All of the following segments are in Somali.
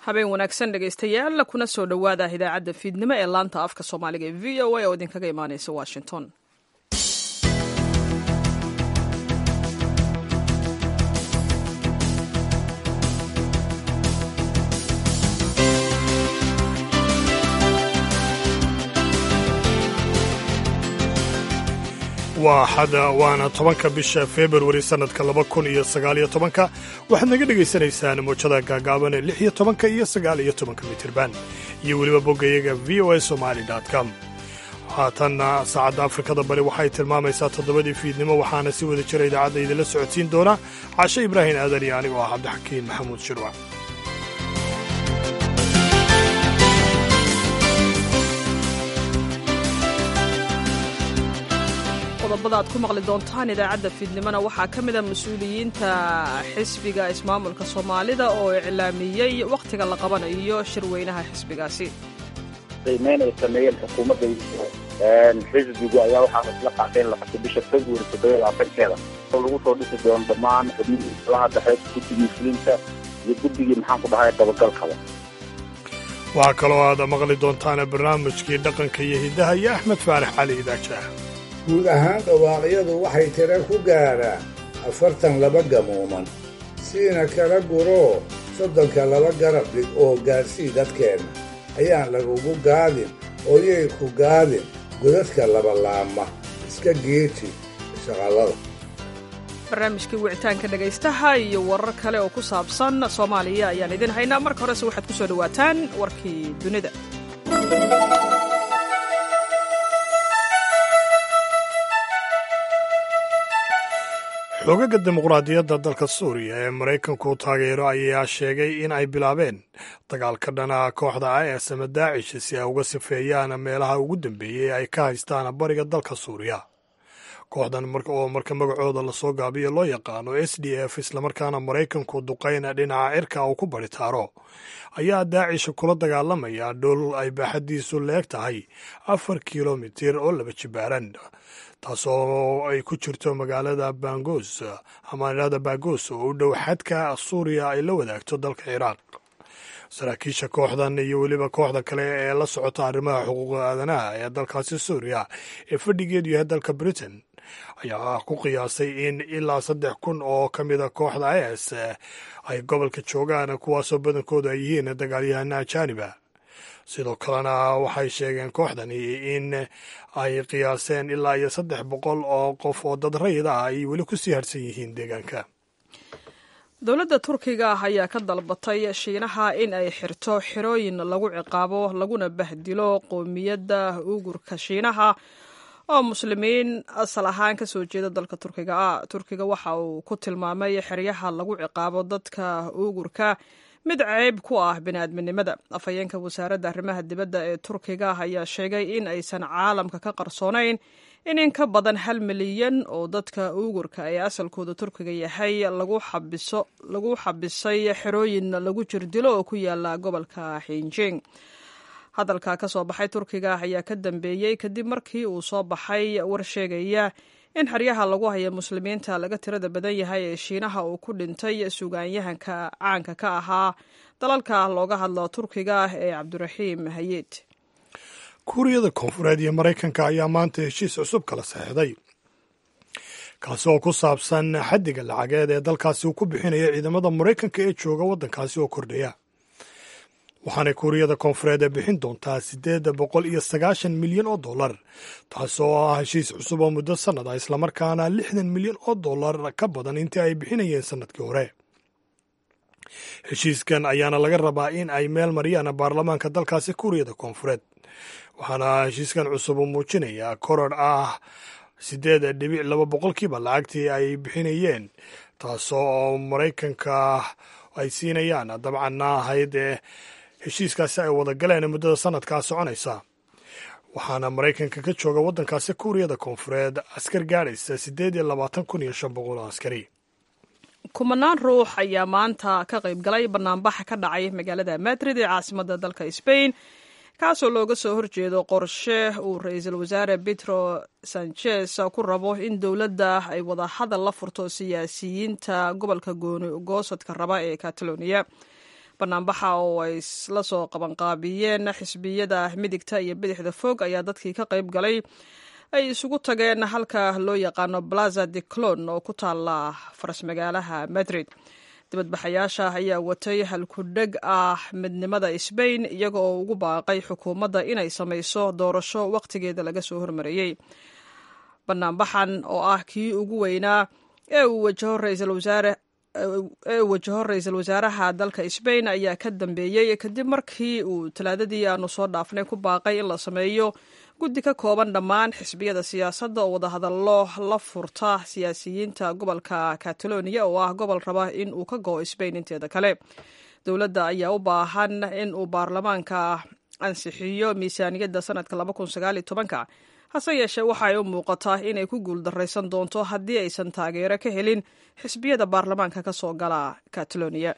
habeen wanaagsan dhegaystayaal kuna soo dhowaada idaacadda fiidnimo ee laanta afka soomaaliga ee v o a oo idinkaga imaaneysa washington waa xada waana tobanka bisha februari sannadka laba kun iyo sagaaliyo tobanka waxaad naga dhegaysanaysaan muujada gaagaaban ee lix iyo tobanka iyo sagaal iyo tobanka mitirban iyo weliba boggayaga v o a somali com haatanna saacadda afrikada bari waxay tilmaamaysaa toddobadii fiidnimo waxaana si wada jira idaacadda idinla socodsiin doona cashe ibraahim aadan iyo anigoo ah cabdixakiin maxamuud shirwac qodobada aad ku maqli doontaan idaacadda fiidnimona waxaa ka mida mas-uuliyiinta xisbiga ismaamulka soomaalida oo iclaamiyey wakhtiga la qabanayo shirweynaha xisbigaasi qiimeyn ay sameeyeen xukuumadda xisbigu ayaa waxaa isla qaatay in la qabto bisha february toddoba labaatankeeda oo lagu soo dhisi doono dhammaan xubnihii islaha dhexe guddigii fulinta iyo guddigii maxaan ku dhahay dabagalkaba waxaa kaloo aad maqli doontaan barnaamijkii dhaqanka iyo hiddaha iyo axmed faarax cali idaajaah guud ahaan dhawaaqyadu waxay tira ku gaadhaan afartan laba gamuuman siina kala guroo soddonka laba garab dhig oo gaadsii dadkeenna ayaan lagugu gaadin ooyay ku gaadin godadka labalaama iska geeji shaqallada barnaamijkii wicitaanka dhegaystaha iyo warar kale oo ku saabsan soomaaliya ayaan idin haynaa marka horese waxaad ku soo dhowaataan warkii dunida xoogaga dimuqraadiyadda dalka suuriya ee maraykanku taageero ayaa sheegay in ay bilaabeen dagaal ka dhana kooxda is ama daacish si ay uga sifeeyaan meelaha ugu dambeeyey ay ka haystaan bariga dalka suuriya kooxdan oo marka magacooda lasoo gaabiyo loo yaqaano s d f islamarkaana maraykanku duqayn dhinaca cirka uu ku baritaaro ayaa daacish kula dagaalamaya dhul ay baaxaddiisu leeg tahay afar kilomitir oo laba jibaaran taasoo ay ku jirto magaalada bangos amaanada bagos oo u dhow xadka suuriya ay la wadaagto dalka ciraaq saraakiisha kooxdan iyo weliba kooxda kale ee la socota arrimaha xuquuqa aadanaha ee dalkaasi suuriya ee fadhigeedu yahay dalka britain ayaa ku qiyaasay in ilaa saddex kun oo ka mida kooxda is ay gobolka joogaan kuwaasoo badankoodu ay yihiin dagaalyahana ajaaniba sidoo kalena waxay sheegeen kooxdani in ay qiyaaseen ilaa iyo saddex boqol oo qof oo dad rayid ah ay weli kusii harsan yihiin deegaanka dowladda turkiga ah ayaa ka dalbatay shiinaha in ay xirto xirooyin lagu ciqaabo laguna bahdilo qoomiyadda uugurka shiinaha oo muslimiin asal ahaan ka soo jeeda dalka turkiga ah turkiga waxa uu ku tilmaamay xeryaha lagu ciqaabo dadka uugurka mid ceyb ku ah bini'aadminimada afhayeenka wasaaradda arrimaha dibadda ee turkiga ayaa sheegay in aysan caalamka ka qarsoonayn in in ka badan hal milyan oo dadka uugurka ee asalkooda turkiga yahay lagu xabisay xerooyin lagu jirdilo oo ku yaala gobolka xinjing hadalka ka soo baxay turkiga ayaa ka dambeeyey kadib markii uu soo baxay war sheegaya in xeryaha lagu haya muslimiinta laga tirada badan yahay ee shiinaha uu ku dhintay sugaanyahanka caanka ka ahaa dalalka looga hadlo turkiga ee cabdiraxiim hayeed kuuriyada koonfureed iyo maraykanka ayaa maanta heshiis cusub kala saxeixday kaasi oo ku saabsan xaddiga lacageed ee dalkaasi uu ku bixinayo ciidamada maraykanka ee jooga waddankaasi oo kordhaya waxaanay kuuriyada koonfureed ee bixin doontaa siddeed boqol iyo sagaashan milyan oo dollar taasoo ah heshiis cusub oo muddo sannad ah islamarkaana lixdan milyan oo dollar ka badan intii ay bixinayeen sannadkii hore heshiiskan ayaana laga rabaa in ay meel mariyaan baarlamaanka dalkaasi kuuriyada koonfureed waxaana heshiiskan cusub uu muujinayaa koror ah siddeed dhibic laba boqolkiiba lacagtii ay bixinayeen taasoo maraykanka ay siinayaan dabcanna ahayd ee heshiiskaasi ay wada galeen muddada sanadkaa soconaysa waxaana maraykanka ka jooga waddankaasi kuuriyada koonfureed askar gaadhaysa siddeed iyo labaatan kun iyo shan boqol oo askari kumanaan ruux ayaa maanta ka qayb galay banaanbaxa ka dhacay magaalada madrid ee caasimadda dalka sbain kaasoo looga soo horjeedo qorshe uu ra-iisul wasaare petro sanchez ku rabo in dowladda ay wada hadal la furto siyaasiyiinta gobolka gooni goosadka raba ee catalonia banaanbaxa oo ay la soo qabanqaabiyeen xisbiyada midigta iyo bidixda fog ayaa dadkii ka qayb galay ay isugu tageen halka loo yaqaano plaza de clon oo ku taala faras magaalaha madrid dibadbaxayaasha ayaa watay halkudheg ah midnimada sbain iyaga oo ugu baaqay xukuumadda inay samayso doorasho wakhtigeeda laga soo hormariyey banaanbaxan oo ah kii ugu weynaa ee uu wajaho ra-iisul wasaare ee uu wajaho ra-iisul wasaaraha dalka sbain ayaa ka dambeeyey kadib markii uu talaadadii aanu soo dhaafnay ku baaqay in la sameeyo guddi ka kooban dhammaan xisbiyada siyaasadda oo wadahadallo la furta siyaasiyiinta gobolka catalonia oo ah gobol raba in uu ka go'o sbain inteeda kale dowladda ayaa u baahan in uu baarlamaanka ansixiyo miisaaniyadda sanadka hase yeeshee waxa ay u muuqataa inay ku guuldaraysan doonto haddii aysan taageero ka helin xisbiyada baarlamaanka ka soo gala catalonia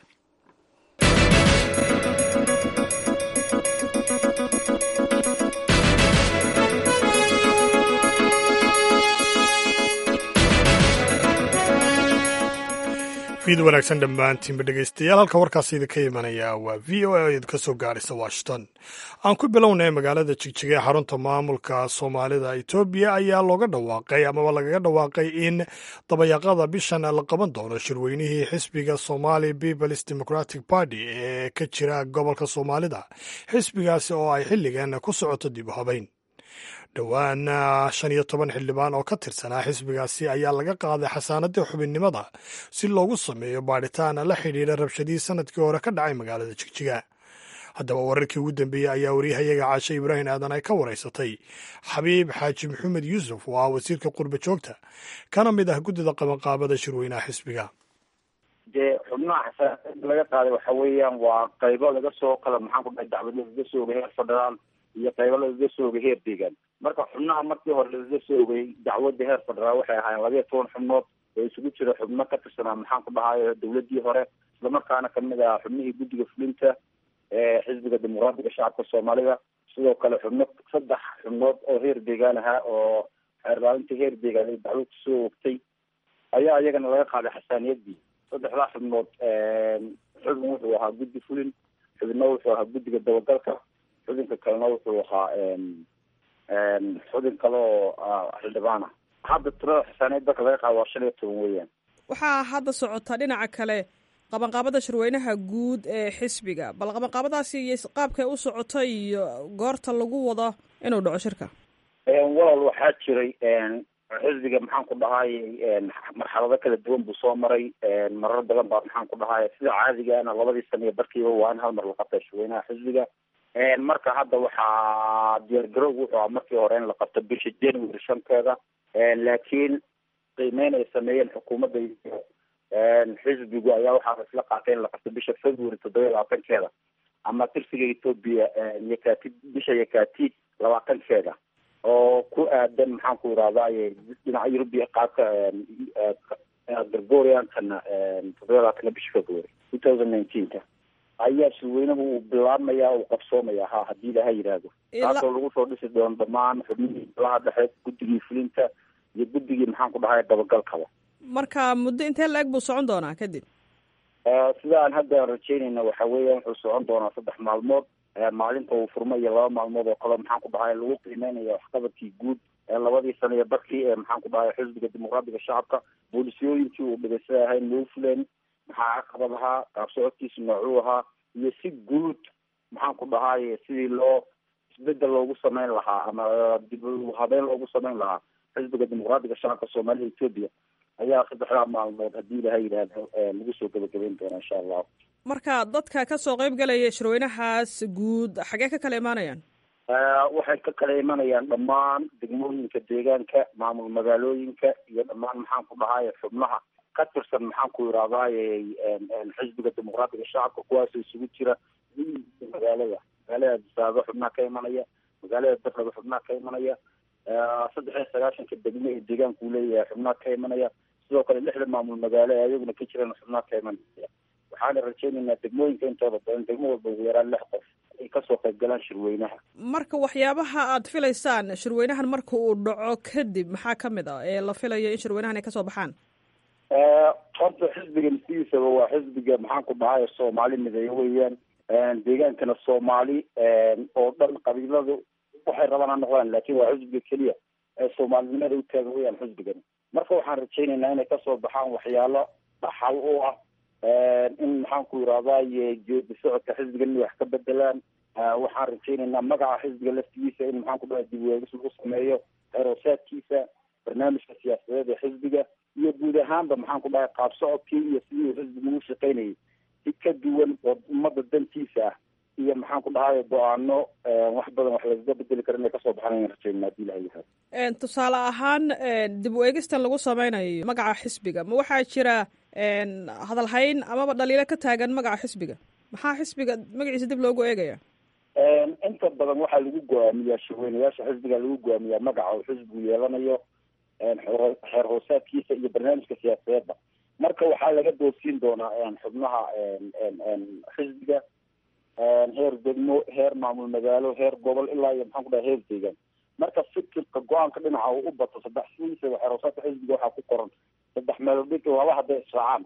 fiid wanaagsan dhammaantiinba dhegaystayaal halka warkaasi idinka imanaya waa v o a oo idinka soo gaadhaysa washington aan ku bilownay magaalada jigjiga ee xarunta maamulka soomaalida etoobiya ayaa looga dhawaaqay amaba lagaga dhawaaqay in dabayaqada bishan la qaban doono shirweynihii xisbiga somali peoples democratic party ee ka jira gobolka soomaalida xisbigaasi oo ay xilligan ku socoto dib u habayn dhowaan shan iyo toban xildhibaan oo ka tirsanaa xisbigaasi ayaa laga qaaday xasaanadii xubinnimada si loogu sameeyo baadhitaan la xidhiidha rabshadihii sanadkii hore ka dhacay magaalada jigjiga haddaba wararkii ugu dambeeyey ayaa waryahayaga caashe ibraahim aadan ay ka waraysatay xabiib xaaji maxamed yuusuf oo ah wasiirka qurba joogta kana mid ah guddida qabanqaabada shirweynaha xisbiga dee xubnaha xasaanada laga qaaday waxa weeyaan waa qaybo laga soo kala maxaan ku dhahay dacwad lagaga soo oga heer federaal iyo qaybo lagaga soo ogay heer deegaan marka xubnaha markii hore lagaga soo ogay dacwadda heer federaal waxay ahaayeen labayo toban xubnood oo isugu jira xubno ka tirsanaa maxaan ku dhahayo dawladii hore islamarkaana kamid ah xubnihii guddiga fulinta ee xisbiga dimuqraadiga shacabka soomaalida sidoo kale xubno saddex xubnood oo heer deegaan ahaa oo xeerlaalinta heer deegaan ay dacwad kusoo ogtay ayaa iyagana laga qaaday xasaaniyadii saddexdaa xubnood xubin wuxuu ahaa guddi fulin xubinna wuxuu ahaa guddiga dabagalka xubinka kalena wuxuu ahaa xubin kale oo xildhibaan ah hadda tirada xisaaneed dalka laga qaado waa shan iyo toban weeyaan waxaa hadda socota dhinaca kale qabanqaabada shirweynaha guud ee xisbiga bal qabanqaabadaasi iyo qaabkay u socota iyo goorta lagu wado inuu dhaco shirka walaal waxaa jiray xisbiga maxaan ku dhahayy marxalado kala duwan buu soo maray marar badan baa maxaan ku dhahaya sida caadigaana labadii sana iyo barkiiba waa in hal mar la qabta shirweynaha xisbiga marka hadda waxaa diyaargarowg wuxuu ahaa markii hore in la qabto bisha january shanteeda laakiin qiimeyn ay sameeyeen xukuumadda iyo xisbigu ayaa waxaa isla qaatay in la qabto bisha february toddoba iyo labaatankeeda ama tirsiga ethoopia yakatid bisha yakatid labaatankeeda oo ku aadan maxaan ku irahdaye dhinaca eurubia qaabka gregoriankana toddoba iyo labaatanka bisha february two thousand nineteenka ayaa shirweynuhu uu bilaabmaya uu qabsoomaya ha haddii ilaha yidhaahdo taasoo lagu soo dhisi doono dhamaan xubnihii golaha dhexe guddigii fulinta iyo guddigii maxaan ku dhahay dabagalkaba marka muddo intee la-eg buu socon doonaa kadib sida aan hadda rajeynayna waxa weeya wuxuu socon doonaa saddex maalmood maalinta uu furma iyo laba maalmood oo kale maxaan ku dhahay lagu qiimeynaya waxqabadkii guud labadii sana iyo barkii ee maxaan ku dhahay xisbiga dimuqraadiga shacabka boolisiyooyinkii uu dhigaysay ahayn loo fuleen maxaa caqabad ahaa qaab socodkiisa noocuu ahaa iyo si guud maxaan ku dhahay sidii loo isbedel loogu sameyn lahaa ama dib habeyn loogu sameyn lahaa xisbiga dimuqraadiga shacabka soomaalida ethoopia ayaa saddexdaa maalmood haddii ilaha yidhaahdo lagu soo gebagabeyn doona insha allahu marka dadka kasoo qeyb galaya shirweynahaas guud xagee ka kala imaanayaan waxay ka kala imanayaan dhammaan degmooyinka deegaanka maamul magaalooyinka iyo dhammaan maxaan ku dhahay xubnaha ka tirsan maxaan ku irahdaye xisbiga dimuqraadiga shacabka kuwaasoo isugu jira magaalada magaalada disaabo xubnaha ka imanaya magaalada darraba xubnaha ka imanaya saddex iyo sagaashanka degmo ee deegaanka uu leeyahay xubnaha ka imanaya sidoo kale lixda maamul magaalo ee ayaguna ka jiraan xubnaha ka imanaya waxaana rajeynaynaa degmooyinka intooda badan degmo walba ugu yaraan lix qof ay kasoo qayb galaan shirweynaha marka waxyaabaha aad filaysaan shirweynahan marka uu dhaco kadib maxaa kamid ah ee la filayo in shirweynahan ay kasoo baxaan horta xisbigan sidiisaba waa xisbiga maxaan ku dhahay soomaali mideeyo weeyaan deegaankana soomaali oo dhan qabiiladu waxay rabaan ha noqdaan laakin waa xisbiga keliya ee soomaalinimada u taagan weyaan xisbigan marka waxaan rajaynaynaa inay kasoo baxaan waxyaalo dhaxal u ah in maxaan ku yirahdaye geedi socodka xisbigan inay wax ka bedelaan waxaan rajaynaynaa magaca xisbiga laftigiisa in maxaan ku dhahay dib weegis lagu sameeyo xeroosaadkiisa barnaamijka siyaasadeed ee xisbiga iyo guud ahaanba maxaan ku dhahay qaab socodkii iyo sidii uu xisbiga ugu shaqaynayay si ka duwan oo ummadda dantiisa ah iyo maxaan ku dhahay go-aano wax badan wax lagaga bedeli karo inay kasoo baxaan ayaan rajaynaa hadii ilaha yahay tusaale ahaan dib u eegistan lagu sameynayo magaca xisbiga ma waxaa jira hadalhayn amaba dhaliilo ka taagan magaca xisbiga maxaa xisbiga magaciisa dib loogu eegaya inta badan waxaa lagu go-aamiyaa shaweynayaasha xisbiga lagu go-aamiyaa magaca uu xisbigu yeelanayo xeer hoosaadkiisa iyo barnaamijka siyaasadeedba marka waxaa laga doorsiin doonaa xubnaha xisbiga heer degmo heer maamul magaalo heer gobol ilaa iyo maxaan ku dhahay heer deegaan marka fikirka go-aanka dhinaca uu u bato saddex sidiisa xeer hoosaadka xisbiga waxaa ku qoran saddex meelood dhig laba hadday israacaan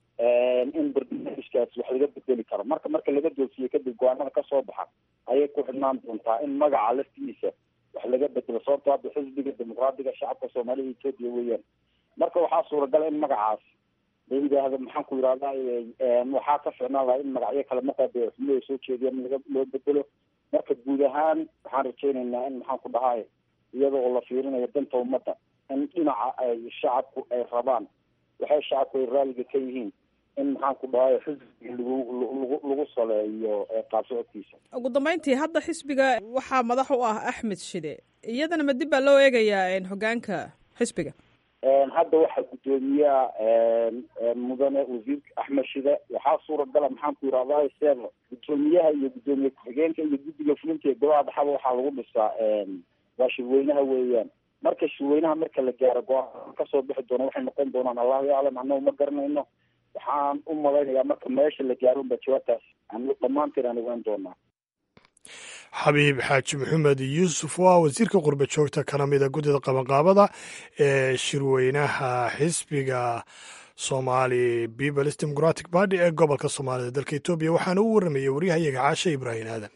in barnaamijkaas wax laga bedeli karo marka marka laga doorsiiyo kadib go-aanada kasoo baxa ayay ku xidhnaan doontaa in magaca laftigiisa wax laga bedelo sababto hadda xisbiga dimuqraadiga shacabka soomaalida etoobiya weeyaan marka waxaa suuragala in magacaas la yidhaahdo maxaan ku yidhahda waxaa ka ficnaan lahaa in magacyo kale markaa xubno ay soo jeediyaan in laga loo bedelo marka guud ahaan waxaan rajaynaynaa in maxaan ku dhahay iyada oo la fiirinayo danta ummadda in dhinaca ay shacabku ay rabaan waxay shacabku ay raaliga ka yihiin in maxaan ku dhahay xisbiga lagu lagu lagu saleeyo qaab socodkiisa ugu dambeyntii hadda xisbiga waxaa madax u ah axmed shide iyadana ma dib baa loo eegayaa hogaanka xisbiga hadda waxaa guddoomiyaha mudane wasiirka axmed shide waxaa suuragala maxaan ku yirahdaa seeda guddoomiyaha iyo guddoomiye ku-xigeenka iyo guddiga fulinta ee golaha dhaxaba waxaa lagu dhisaa waa shirweynaha weeyaan marka shirweynaha marka la gaaro go-aan kasoo bixi doona waxay noqon doonaan allahu yaclam annagu ma garanayno waxaan u malaynayaa marka meesha la gaaro unba jawaabtaas aan dhammaanteen aan ogaan doonaa xabiib xaaji maxamed yuusuf waa wasiirka qurba joogta kana mida guddida qabanqaabada ee shirweynaha xisbiga somali peoples democratic party ee gobolka soomaalida dalka etoobiya waxaana u warramayay waryahayaga caashe ibraahim aadan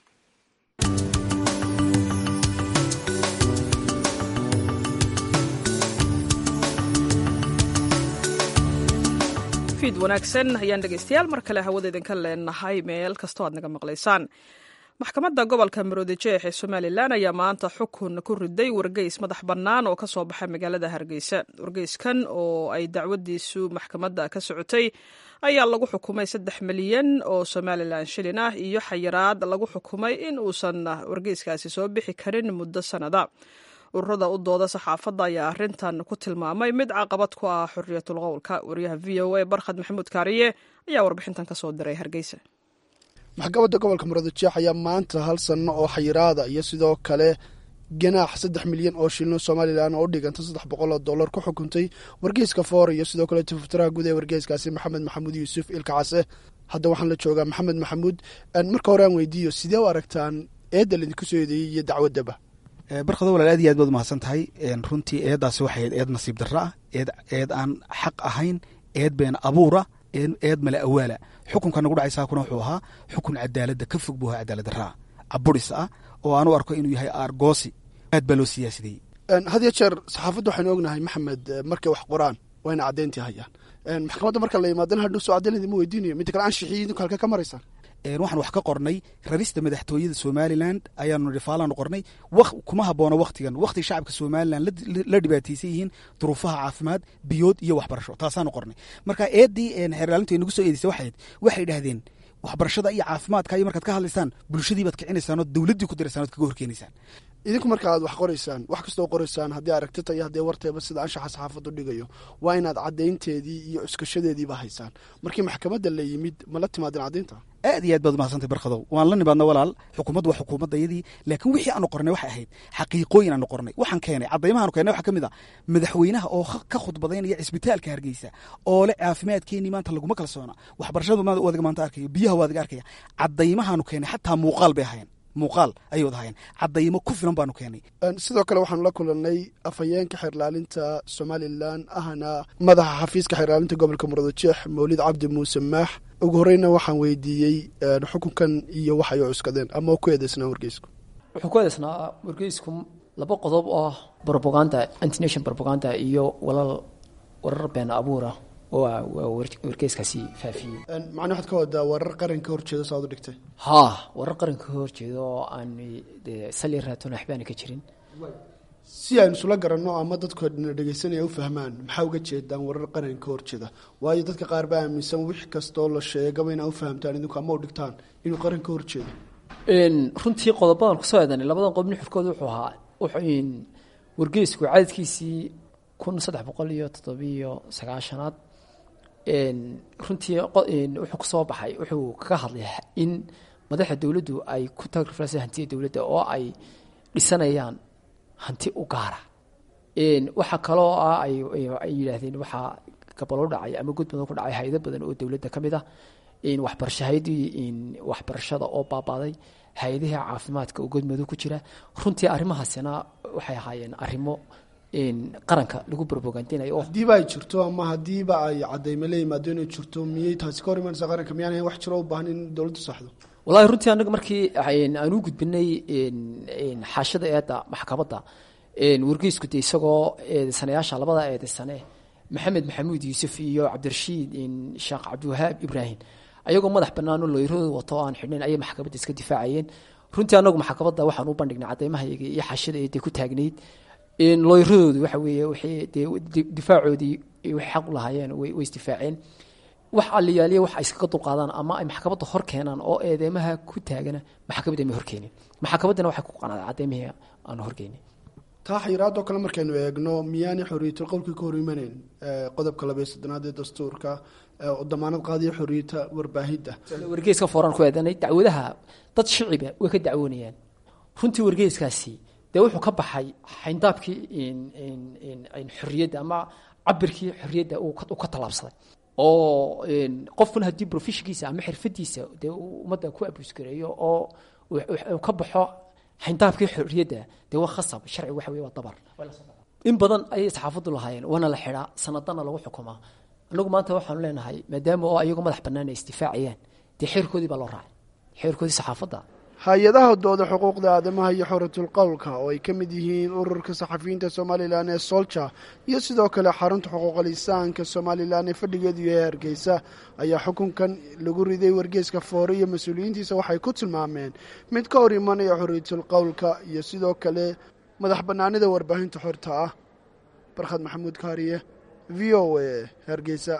fiid wanaagsan ayaan dhegeystayaal mar kale hawada idinka leenahay meel kastoo aad naga maqlaysaan maxkamadda gobolka maroodijeex ee somalilan ayaa maanta xukun ku riday wargeys madax bannaan oo ka soo baxay magaalada hargeysa wargeyskan oo ay dacwadiisu maxkamadda ka socotay ayaa lagu xukumay saddex milyan oo somalilan shilin ah iyo xayiraad lagu xukumay in uusan wargeyskaasi soo bixi karin muddo sannada ururada u dooda saxaafadda ayaa arrintan ku tilmaamay mid caqabad ku ah xoriyatul qowlka wariyaha v o a barkhad maxamuud kaariye ayaa warbixintan ka soo diray hargeysa maxkamadda gobolka muradjeex ayaa maanta hal sanno oo xayiraada iyo sidoo kale ganaax saddex milyan oo shilin somalilan oo u dhiganta saddex boqol oo dollar ku xukuntay wargeyska foor iyo sidoo kale tifuftiraha guud ee wargeyskaasi maxamed maxamuud yuusuf ilka case hadda waxaan la joogaa maxamed maxamuud marka hore aan weydiiyo sidee u aragtaan eedda laidinku soo eedeeyey iyo dacwaddaba barkado walaal aad iyo aad baad umahadsan tahay runtii eeddaasi waxay eed nasiib darro ah eed eed aan xaq ahayn eed been abuura eed male awaala xukunka nagu dhacay saakuna wuxuu ahaa xukun cadaaladda ka fog buu ahaa cadaalad darraa caburis ah oo aan u arko inuu yahay aargoosi aad baa loo siyaasadeyey had iyo jeer saxaafadda waxaynu ognahay maxamed markay wax qoraan waa ina caddayntii hayaan maxkamadda marka la yimaadana hadhow soo caddaynadi ma weydiinayo midda kale anshixiyo idinku halka ka maraysaan waxaan wax ka qornay rarista madaxtooyada somalilan ayaanu rifaalaanu qornay kuma habboona wakhtigan wakhti shacabka somalilan la dhibaataysan yihiin duruufaha caafimaad biyood iyo waxbarasho taasaanu qornay marka eeddii xeerlaalintu ay nagu soo eedeysay waxayd waxay idhahdeen waxbarashada iyo caafimaadka iyo markaad ka hadlaysaan bulshadii baad kicinaysaan oo dowladdii ku diraysaan ood kaga horkeenaysaan idinku marka aad wax qoraysaan wax kastoo qoraysaan haddii aragtita iyo haddii warteeba sida anshaxa saxaafaddu dhigayo waa inaad caddaynteedii iyo cuskashadeediiba haysaan markii maxkamadda la yimid ma la timaadeen caddaynta aad iyo aad baad umahadsantay barkadow waan la nimaadna walaal xukuumaddu waa xukuumaddayadii laakiin wixii aanu qornay waxay ahayd xaqiiqooyin aanu qornay waxaan keenay caddaymahaanu keenay waxaa ka mid a madaxweynaha oo ka khudbadaynaya cisbitaalka hargeysa oo le caafimaadkeenii maanta laguma kalsoona waxbarashadu wadiga maanta arkayo biyaha waadiga arkaya caddaymahaanu keenay xataa muuqaal bay ahayn muuqaal ayay wada hayeen cadaymo ku filan baanu keenay sidoo kale waxaanu la kulanay afhayeenka xeerlaalinta somalilan ahna madaxa xafiiska xeerlaalinta gobolka muradjeex mawlid cabdi muuse maax ugu horeyna waxaan weydiiyey xukunkan iyo wax ay u cuskadeen ama ku eedeysnaa wargeysku wuxuu ku eedeysnaa wargeysku laba qodob oo robaganda antination robaganda iyo walal warar been abuura oo wargeyskaasi faafiyey macna waxaad ka wadaa warar qaranka horjeeda saad u dhigtay haa warar qaranka ka horjeeda oo aan sali raatoon waxbaana ka jirin si aynu isula garanno ama dadku na dhegeysanaya u fahmaan maxaa uga jeedaan warar qaranka ka horjeeda waayo dadka qaar baa aaminsan wix kastoo la sheegaba inaa u fahamtaan idinku ama u dhigtaan inuu qaran ka horjeedo runtii qodobadan kusoo eedanay labadan qodob nuxurkooda wuxuu ahaa wargeysku cadadkiisii kun saddex boqol iyo toddobiyo sagaashanaad runtii wuxuu kusoo baxay wuxuu kaga hadlay in madaxda dowladdu ay ku tagriflaysa hantida dowladda oo ay dhisanayaan hanti u gaara waxaa kaloo ah ay yidhaahdeen waxaa gabalo dhacay ama gud badan ku dhacay hay-ado badan oo dowladda ka mid ah waxbarasho hay-adii waxbarashada oo baabaaday hay-adihii caafimaadka oo godmado ku jira runtii arrimahaasina waxay ahaayeen arrimo qaranka lagu brobogandinayo hadiiba ay jirto ama hadiiba ay cadayme la yimaado inay jirto miyay taasi ka hor imanaysaa qaranka miyaan wax jiro u baahan in dowladdu saxdo wallahi runtii anaga markii aan u gudbinay xaashada eedda maxkamadda wargeysku de isagoo eedeysanayaasha labada eedeysane maxamed maxamuud yuusuf iyo cabdirashiid sheekh cabdiwahaab ibraahim ayagoo madax banaano looyradooda wato oo aan xidhnayn ayay maxkamadda iska difaacayeen runtii anagu maxkamadda waxaan u bandhignay cadeymahayaga iyo xaashada eedda ku taagnayd looyradoodu waxa weeye waxay dee difaacoodii waxay xaq u lahaayeen way isdifaaceen wax aliyaaliya wax ay iskaga dulqaadaan ama ay maxkamadda hor keenaan oo eedeymaha ku taagana maxkamadda may horkeenin maxkamaddana waxay ku qanacday cadeymihii aan horkeenin taa xayiraadoo kale markaynu eegno miyaanay xorriyatul qowlkii ka hor imanayn qodobka labaiyo soddonaad ee dastuurka oo damaanad qaadiyo xorriyata warbaahidda wargeyska fooraan ku eedanay dacwadaha dad shiciba way ka dacwoonayaan runtii wargeyskaasi dee wuxuu ka baxay xayndaabkii xorriyadda ama cabirkii xorriyadda uu ka tallaabsaday oo qofkuna haddii profeshinkiisa ama xirfadiisa dee ummadda ku abuusgareeyo oo ka baxo xayndaabkii xorriyadda dee waa khasab sharci waxa wey waa dabar in badan ayay saxaafaddu lahaayeen waana la xidhaa sanadana lagu xukumaa anagu maanta waxaanu leenahay maadaama oo ayagoo madax bannaan ay isdifaacayaan dee xeerkoodii baa loo raacay xeerkoodii saxaafadda hay-adaha dooda xuquuqda aadamaha iyo xoratul qowlka oo ay ka mid yihiin ururka saxafiyiinta somalilan ee solja iyo sidoo kale xarunta xuquuqal insaanka somalilan ee fadhigeedu yahay hargeysa ayaa xukunkan lagu riday wargeeska foore iyo mas-uuliyiintiisa waxay ku tilmaameen mid ka hor imanaya xorriyatul qowlka iyo sidoo kale madax bannaanida warbaahinta xorta ah barkhad maxamuud kaariye v o a hargeysa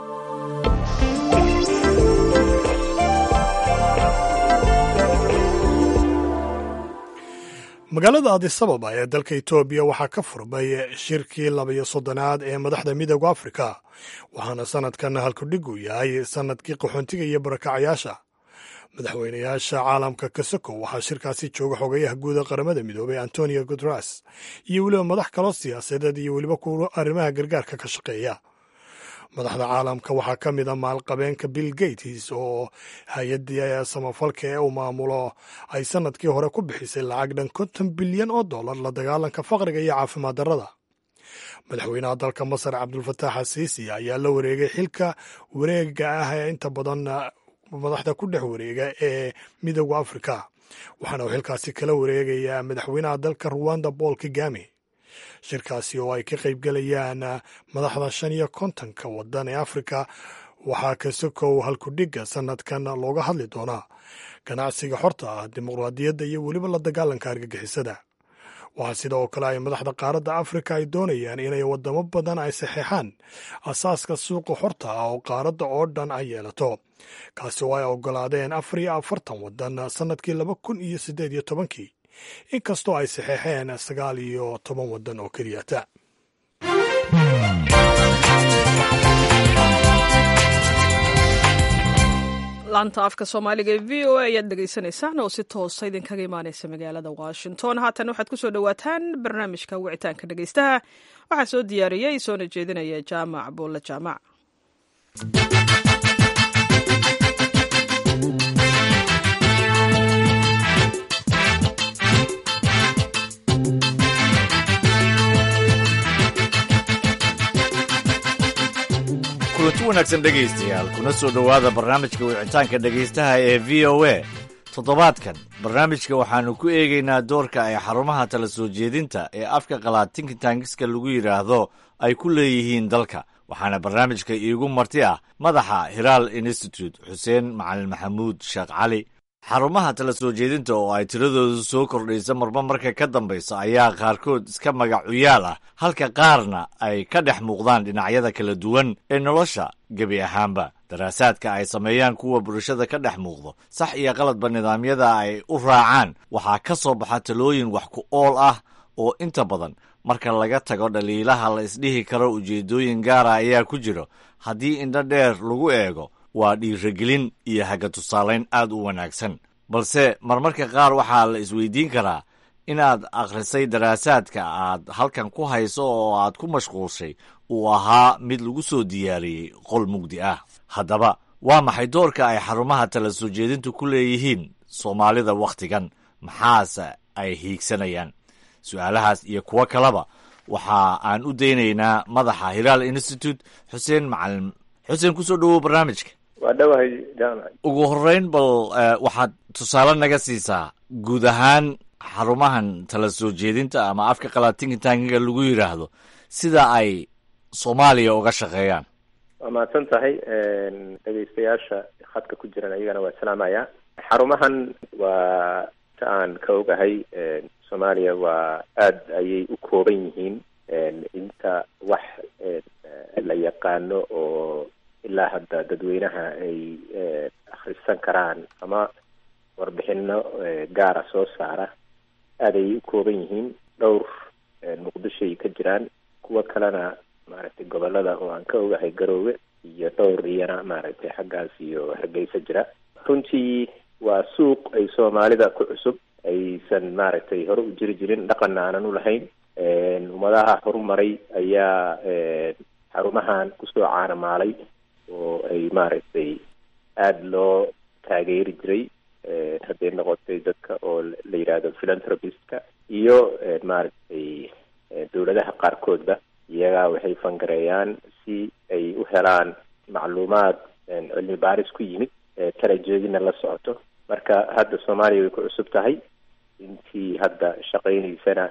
magaalada adisababa ee dalka etoobiya waxaa ka furmay shirkii labayo soddonaad ee madaxda midooda afrika waxaana sanadkan halkudhigu yahay sanadkii qaxoontiga iyo barakacayaasha madaxweynayaasha caalamka kasoko waxaa shirkaasi jooga xogayaha guuda qaramada midoobay antonio guteres iyo weliba madax kaloo siyaasadeed iyo weliba kuwa arrimaha gargaarka ka shaqeeya madaxda caalamka waxaa ka mid a maalqabeenka bill gates oo hay-addii samafalka ee uu maamulo ay sanadkii hore ku bixisay lacag dhan konton bilyan oo dollar la dagaalanka faqriga iyo caafimaad darrada madaxweynaha dalka masar cabdulfataax asiisi ayaa la wareegay xilka wareega ah ee inta badan madaxda ku dhex wareega ee midooda afrika waxaana uu xilkaasi kala wareegayaa madaxweynaha dalka ruwanda paul kagame shirkaasi oo ay ka qaybgelayaan madaxda shan iyo kontonka wadan ee afrika waxaa kasokow halkudhigga sanadkan looga hadli doonaa ganacsiga xorta ah dimuqraadiyadda iyo weliba la dagaalanka argagixisada waxaa sidoo kale ay madaxda qaaradda afrika ay doonayaan inay wadamo badan ay saxeexaan asaaska suuqa xorta ah oo qaaradda oo dhan ay yeelato kaasi oo ay oggolaadeen afar iyo afartan wadan sannadkii laba kun iyo siddeed iyo tobankii inkastoo ay saxeexeen sagaal iyo toban waddan oo keliyata laanta afka soomaaliga ee v o a ayaad dhegaysanaysaan oo si toosa idinkaga imaaneysa magaalada washington haatan waxaad ku soo dhowaataan barnaamijka wicitaanka dhegeystaha waxaa soo diyaariyey soona jeedinaya jaamac buulle jaamac wanaagsan dhegaystayaal kuna soo dhowaada barnaamijka wicitaanka dhegaystaha ee v o a toddobaadkan barnaamijka waxaannu ku eegaynaa doorka ay xarumaha tala soo jeedinta ee afka qalaad tinkitangiska lagu yidhaahdo ay ku leeyihiin dalka waxaana barnaamijka iigu marti ah madaxa hiraal institute xuseen macalin maxamuud sheekh cali xarumaha tala soo jeedinta oo ay tiradoodu soo kordhaysa marba marka ka dambaysa ayaa qaarkood iska magacuyaal ah halka qaarna ay ka dhex muuqdaan dhinacyada kala duwan ee nolosha gebi ahaanba daraasaadka ay sameeyaan kuwa bulshada ka dhex muuqdo sax iyo qaladba nidaamyada ay u raacaan waxaa ka soo baxa talooyin wax ku ool ah oo inta badan marka laga tago dhaliilaha la isdhihi karo ujeeddooyin gaara ayaa ku jiro haddii indho dheer lagu eego waa dhiiragelin iyo haga tusaalayn aad u wanaagsan balse marmarka qaar waxaa la isweydiin karaa inaad akhrisay daraasaadka aad halkan ku hayso oo aad ku mashquulshay uu ahaa mid lagu soo diyaariyey qol mugdi ah haddaba waa maxay doorka ay xarumaha tala soo jeedintu ku leeyihiin soomaalida wakhtigan maxaase ay hiigsanayaan su-aalahaas iyo kuwo kaleba waxa aan u daynaynaa madaxa hiraal institute xuseen macalin xuseen kusoo dhowow barnaamijka waa dhowahay jaamac ugu horreyn bal waxaad tusaale naga siisaa guud ahaan xarumahan tala soo jeedinta ama afka qalaad tinkitankiga lagu yidhaahdo sida ay soomaaliya uga shaqeeyaan waa mahadsan tahay dhegeystayaasha khadka ku jiran ayagana waa salaamaya xarumahan waa ta aan ka ogahay soomaaliya waa aada ayay u kooban yihiin inta wax la yaqaano oo ilaa hadda dadweynaha ay akhrisan karaan ama warbixino gaara soo saara aada ayay u kooban yihiin dhowr muqdishoay ka jiraan kuwo kalena maaragtay gobolada oo aan ka ogahay garoowe iyo dhowr iyana maaragtay xaggaas iyo hargeysa jira runtii waa suuq ay soomaalida ku cusub aysan maaragtay hore u jiri jirin dhaqanna aanan u lahayn ummadaha horumaray ayaa xarumahan kusoo caanamaalay oo ay maaragtay aada loo taageeri jiray hadday noqotay dadka oo la yidhaahdo philanthropistka iyo maaragtay dowladaha qaarkoodba iyagaa waxay fangareeyaan si ay u helaan macluumaad cilmi baaris ku yimid tala jeedina la socoto marka hadda soomaaliya way ku cusub tahay intii hadda shaqaynaysana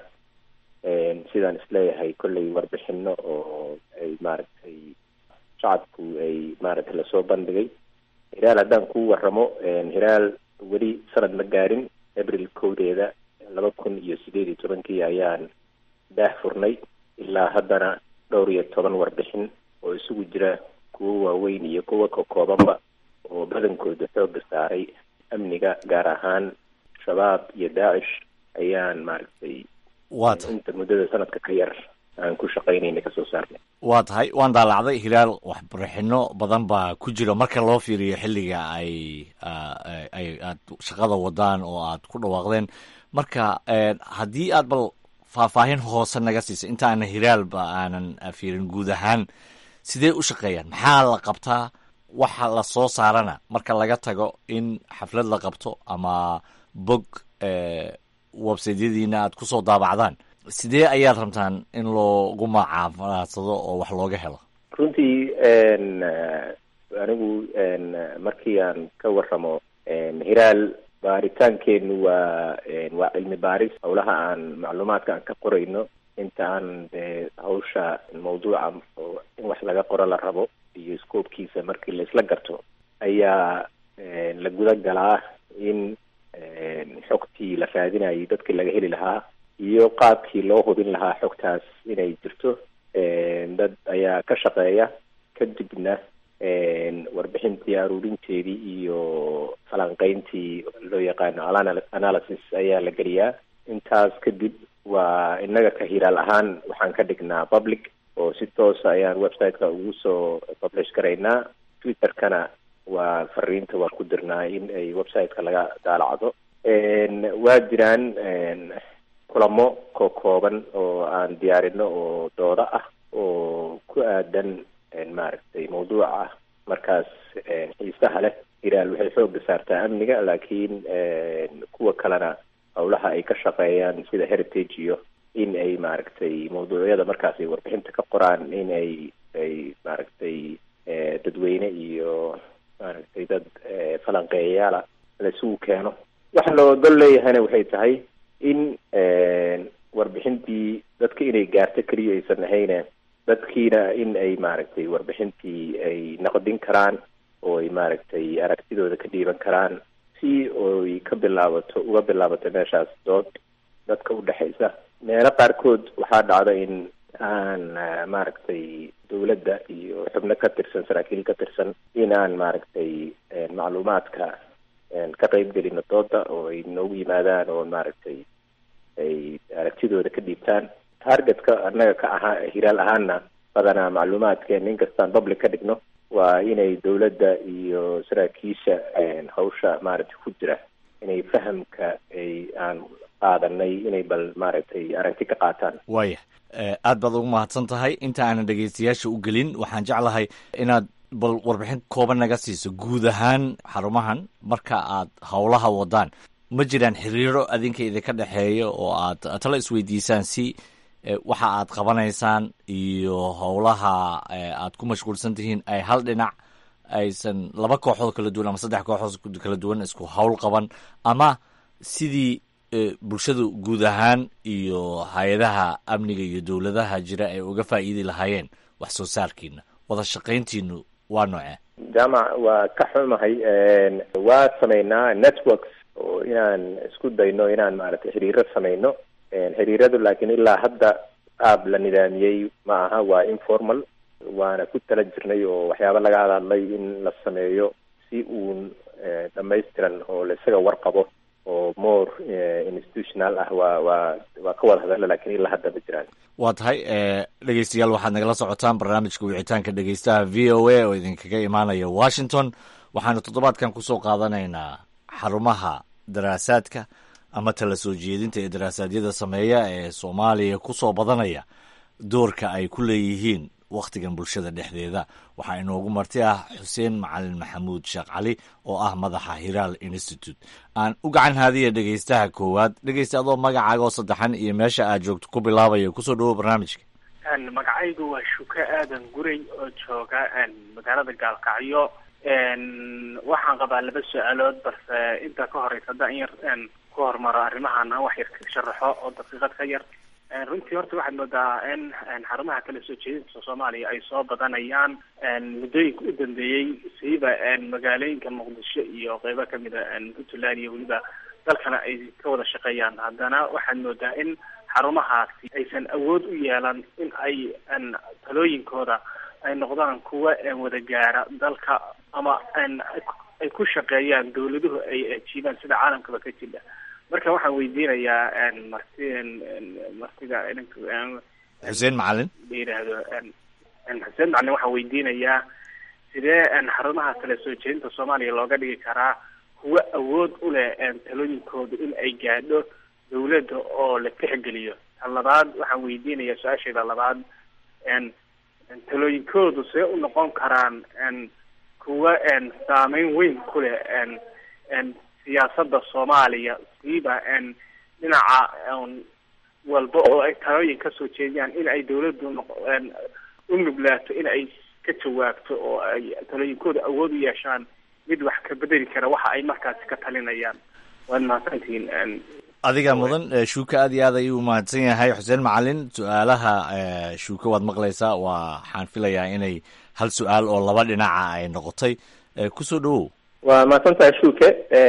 sidaan isleeyahay kollay warbixino oo ay maaragtay shacabku ay maaragtay lasoo bandhigay hiraal haddaan ku waramo hiraal weli sanad ma gaarin abril kowdeeda laba kun iyo sideed iyo tobankii ayaan daah furnay ilaa haddana dhowr iyo toban warbixin oo isugu jira kuwo waaweyn iyo kuwo kakoobanba oo badankooda xooga saaray amniga gaar ahaan shabaab iyo daacish ayaan maaragtay waata inta muddada sanadka ka yar aan ku shaqaynayna kasoo saarnay waa tahay waan daalacday hilaal waxbarixino badan baa ku jira marka loo fiiriyo xilliga ay ay aad shaqada wadaan oo aad ku dhawaaqdeen marka haddii aad bal faahfaahin hoose naga siisa inta aana hilaalba aanan fiirin guud ahaan sidee u shaqeeyaan maxaa la qabtaa waxa la soo saarana marka laga tago in xaflad la qabto ama bog websaydyadiina aad kusoo daabacdaan sidee ayaad rabtaan in loogu macaafaadsado oo wax looga helo runtii anigu markii aan ka waramo hiraal baaritaankeenu waa waa cilmi baaris howlaha aan macluumaadka aan ka qorayno inta aan de hawsha mawduuca oo in wax laga qoro la rabo iyo scoobkiisa markii laisla garto ayaa la guda galaa in xogtii la raadinayay dadkii laga heli lahaa iyo qaabkii loo hubin lahaa xogtaas inay jirto dad ayaa ka shaqeeya kadibna warbixintii aruurinteedii iyo falanqeyntii loo yaqaano analysis ayaa la geliyaa intaas kadib waa innaga ka hiraal ahaan waxaan ka dhignaa public oo si toosa ayaan website-ka ugu soo publish garaynaa twitter-kana waa fariinta waan ku dirnaa in ay website-ka laga daalacdo waa jiraan kulamo ko kooban oo aan diyaarino oo doodo ah oo ku aadan maaragtay mawduuca ah markaas xiisaha leh hiraal waxay xooga saartaa amniga laakiin kuwa kalena howlaha ay ka shaqeeyaan sida heritage iyo in ay maaragtay mawduucyada markaas ay warbixinta ka qoraan in ay ay maaragtay dadweyne iyo maaragtay dad falanqeeyayaala laisugu keeno waxa loo gol leeyahayna waxay tahay in warbixintii dadka inay gaarto keliya aysan ahayne dadkiina in ay maaragtay warbixintii ay naqdin karaan oo ay maaragtay aragtidooda ka dhiiban karaan si oy ka bilaabato uga bilaabato meeshaas dood dadka udhexaysa meelo qaarkood waxaa dhacda in aan maaragtay dawladda iyo xubno ka tirsan saraakiil ka tirsan in aan maaragtay macluumaadka ka qeybgelino dooda oo ay noogu yimaadaan oo maaragtay ay aragtidooda ka dhiibtaan targetka annaga ka ahaa hiraal ahaana badanaa macluumaadkeena inkastaan public ka dhigno waa inay dawladda iyo saraakiisha hawsha maaragtay ku jira inay fahamka ay aan qaadanay inay bal maaragtay aragti ka qaataan waaya aad baad ugu mahadsan tahay inta aanan dhegeystayaasha u gelin waxaan jeclahay inaad bal warbixin kooban naga siiso guud ahaan xarumahan marka aad howlaha wadaan ma jiraan xiriiro adinka idinka dhexeeya oo aad tala isweydiisaan si waxa aad qabanaysaan iyo howlaha aad ku mashquulsan tihiin ay hal dhinac aysan laba kooxood kala duwan ama saddex kooxood kala duwan isku howl qaban ama sidii bulshadu guud ahaan iyo hay-adaha amniga iyo dowladaha jira ay uga faa'iidi lahaayeen wax soo saarkiina wada shaqayntiinu waa noocee jaamac waa ka xumahay waa samaynaa networks oo inaan isku dayno inaan maaragtay xiriiro samayno xiriiradu laakiin ilaa hadda aab la nidaamiyey ma aha waa informal waana ku tala jirnay oo waxyaaba laga hadadlay in la sameeyo si uun dhamaystiran oo la isaga warqabo oo more institutional ah waa waa waa ka wada hadalla lakin ilaa hadda ma jiraan waa tahay dhegeystayaal waxaad nagala socotaan barnaamijka wicitaanka dhegeystaha v o a oo idinkaga imaanaya washington waxaanu toddobaadkan kusoo qaadanaynaa xarumaha daraasaadka ama tala soo jeedinta ee daraasaadiyada sameeya ee soomaaliya kusoo badanaya doorka ay ku leeyihiin wakhtigan bulshada dhexdeeda waxaa inoogu marti ah xuseen macalin maxamuud sheekh cali oo ah madaxa hiraal institute aan u gacan haadiya dhegeystaha koowaad dhegeysta adoo magacaaga oo saddexan iyo meesha aad joogto ku bilaabaya kusoo dhawo barnaamijka magacaygu waa shuke aadan guray oo jooga magaalada gaalkacyo waxaan qabaa laba su-aalood balse intaa ka horeysa haddaan in yar ku hormaro arrimahan aan wax yar ka sharaxo oo daqiiqad ka yar runtii horta waxaad moodaa in xarumaha kala soo jeedinta soomaaliya ay soo badanayaan muddooyinka u dambeeyey siiba magaalooyinka muqdisho iyo qeybo kamid a puntland iyo weliba dalkana ay ka wada shaqeeyaan haddana waxaad moodaa in xarumahaasi aysan awood u yeelan in ay talooyinkooda ay noqdaan kuwa wada gaara dalka ama ay ku shaqeeyaan dawladuhu ay ajiibaan sida caalamkaba ka jira marka waxaan weydiinayaa marti martida xuseen macalin la yidhaahdo xuseen macalin waxaan weydiinayaa sidee xarumaha kala soo jeedinta soomaaliya looga dhigi karaa kuwa awood u leh talooyinkooda in ay gaadho dawladda oo la tixgeliyo tan labaad waxaan weydiinayaa su-aasheeda labaad talooyinkoodu see u noqon karaan kuwa saameyn weyn ku leh siyaasadda soomaaliya siiba dhinaca walba oo ay talooyin kasoo jeediyaan in ay dawladdu u nuglaato in ay ka jawaabto oo ay talooyinkooda awood u yeeshaan mid wax ka bedeli kara waxa ay markaasi ka talinayaan waad mahadsantihiin adiga mudan shuuka aad iyo aad ayuu umahadsan yahay xuseen macalin su-aalaha shuuka waad maqlaysaa waxaan filayaa inay hal su-aal oo laba dhinaca ay noqotay kusoo dhawow waa mahadsantahay shuuke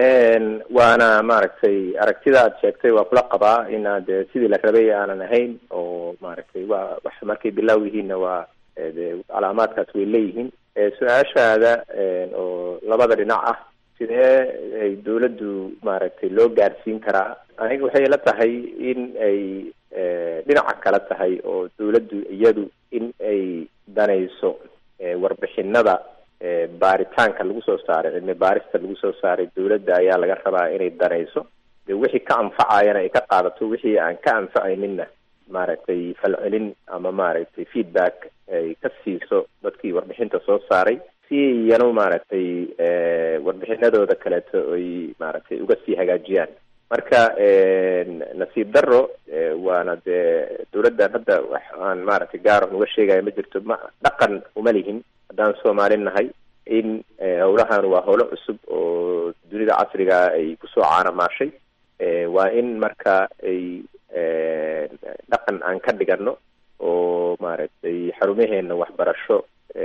waana maaragtay aragtida aad sheegtay waa kula qabaa inaad sidii la rabay aanan ahayn oo maaragtay waa wax markay bilaaw yihiinna waa de calaamaadkaas way leeyihiin su-aashaada oo labada dhinac ah sidee ay dawladdu maaragtay loo gaarsiin karaa aniga waxay la tahay in ay dhinaca kala tahay oo dawladdu iyadu in ay danayso warbixinada baaritaanka lagu soo saaray cilmi baarista lagu soo saaray dawladda ayaa laga rabaa inay danayso de wixii ka anfacayana ay ka qaadato wixii aan ka anfacayninna maaragtay falcelin ama maaragtay feedback ay ka siiso dadkii warbixinta soo saaray si iyanu maaragtay warbixinadooda kaleeto ay maaragtay uga sii hagaajiyaan marka nasiib daro waana dee dawladdan hadda wax aan maaragtay gaar on uga sheegaya ma jirto ma dhaqan uma lihin haddaan soomaali nahay in howlahan waa howlo cusub oo dunida casriga ay kusoo caanamaashay waa in marka ay dhaqan aan ka dhigano oo maaragtay xarumaheena waxbarasho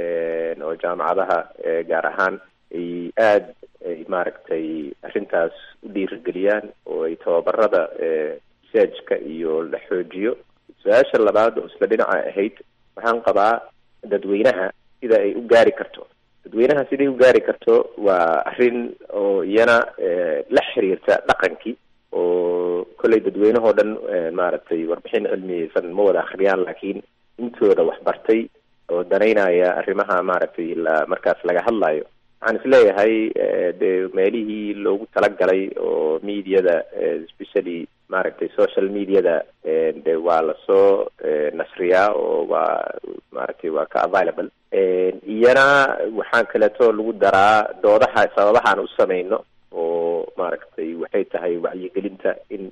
oo jaamacadaha gaar ahaan ay aada ay maaragtay arrintaas u dhiirigeliyaan oo ay tababarada researchka iyo la xoojiyo su-aasha labaad oo isla dhinaca ahayd waxaan qabaa dadweynaha sida ay u gaari karto dadweynaha siday u gaari karto waa arrin oo iyana la xiriirta dhaqankii oo kolley dadweynahoo dhan maaragtay warbixin cilmiyeysan ma wada akhriyaan laakiin intooda waxbartay oo danaynaya arrimaha maaragtay la markaas laga hadlayo waxaan isleeyahay dee meelihii loogu talagalay oo mediada especially maaragtay social mediada de waa lasoo nasriyaa oo waa maaragtay waa ka available iyana waxaan kaleeto lagu daraa doodaha sababahaan u samayno oo maaragtay waxay tahay wacyigelinta in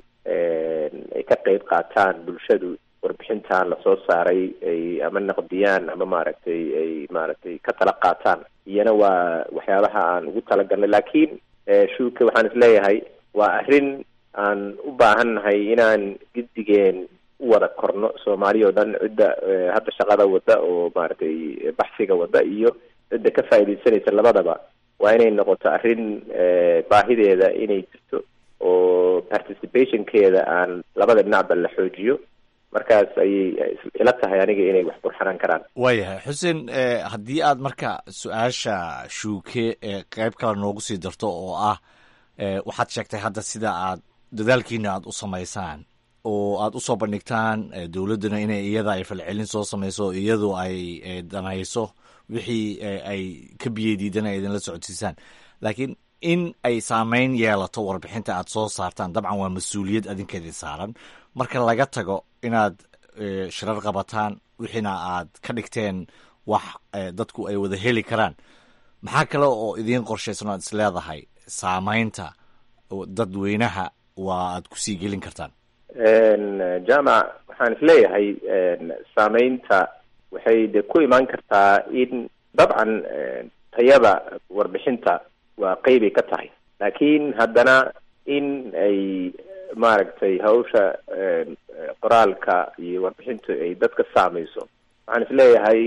ay ka qeyb qaataan bulshadu warbixintan lasoo saaray ay ama naqdiyaan ama maaragtay ay maaragtay ka tala qaataan iyana waa waxyaabaha aan ugu talagalnay laakiin shuuka waxaan isleeyahay waa arrin aan u baahannahay inaan giddigeen u wada korno soomaali oo dhan cidda hadda shaqada wada oo maaragtay baxsiga wada iyo cidda ka faa'iidaysanaysa labadaba waa inay noqoto arrin baahideeda inay jirto oo participationkeeda aan labada dhinacba la xoojiyo markaas ayay ila tahay aniga inay wax burxanaan karaan waayahay xuseen haddii aad marka su-aasha shuuke qeyb kale noogu sii darto oo ah waxaad sheegtay hadda sida aad dadaalkiina aad u samaysaan oo aad usoo bandhigtaan dowladduna inay iyada ay falcelin soo samayso iyadu ay danayso wixii ay ka biyadiidana idinla socodsiisaan laakiin in ay saameyn yeelato warbixinta aad soo saartaan dabcan waa mas-uuliyad adinkeedii saaran marka laga tago inaad shirar qabataan wixiina aad ka dhigteen wax dadku ay wada heli karaan maxaa kale oo idiin qorshaysan o aad is leedahay saameynta dadweynaha waa aad kusii gelin kartaan jamac waxaan isleeyahay saameynta waxay de ku imaan kartaa in dabcan tayada warbixinta waa qeybay ka tahay laakiin haddana in ay maaragtay hawsha qoraalka iyo warbixintu ay dadka saameyso waxaan isleeyahay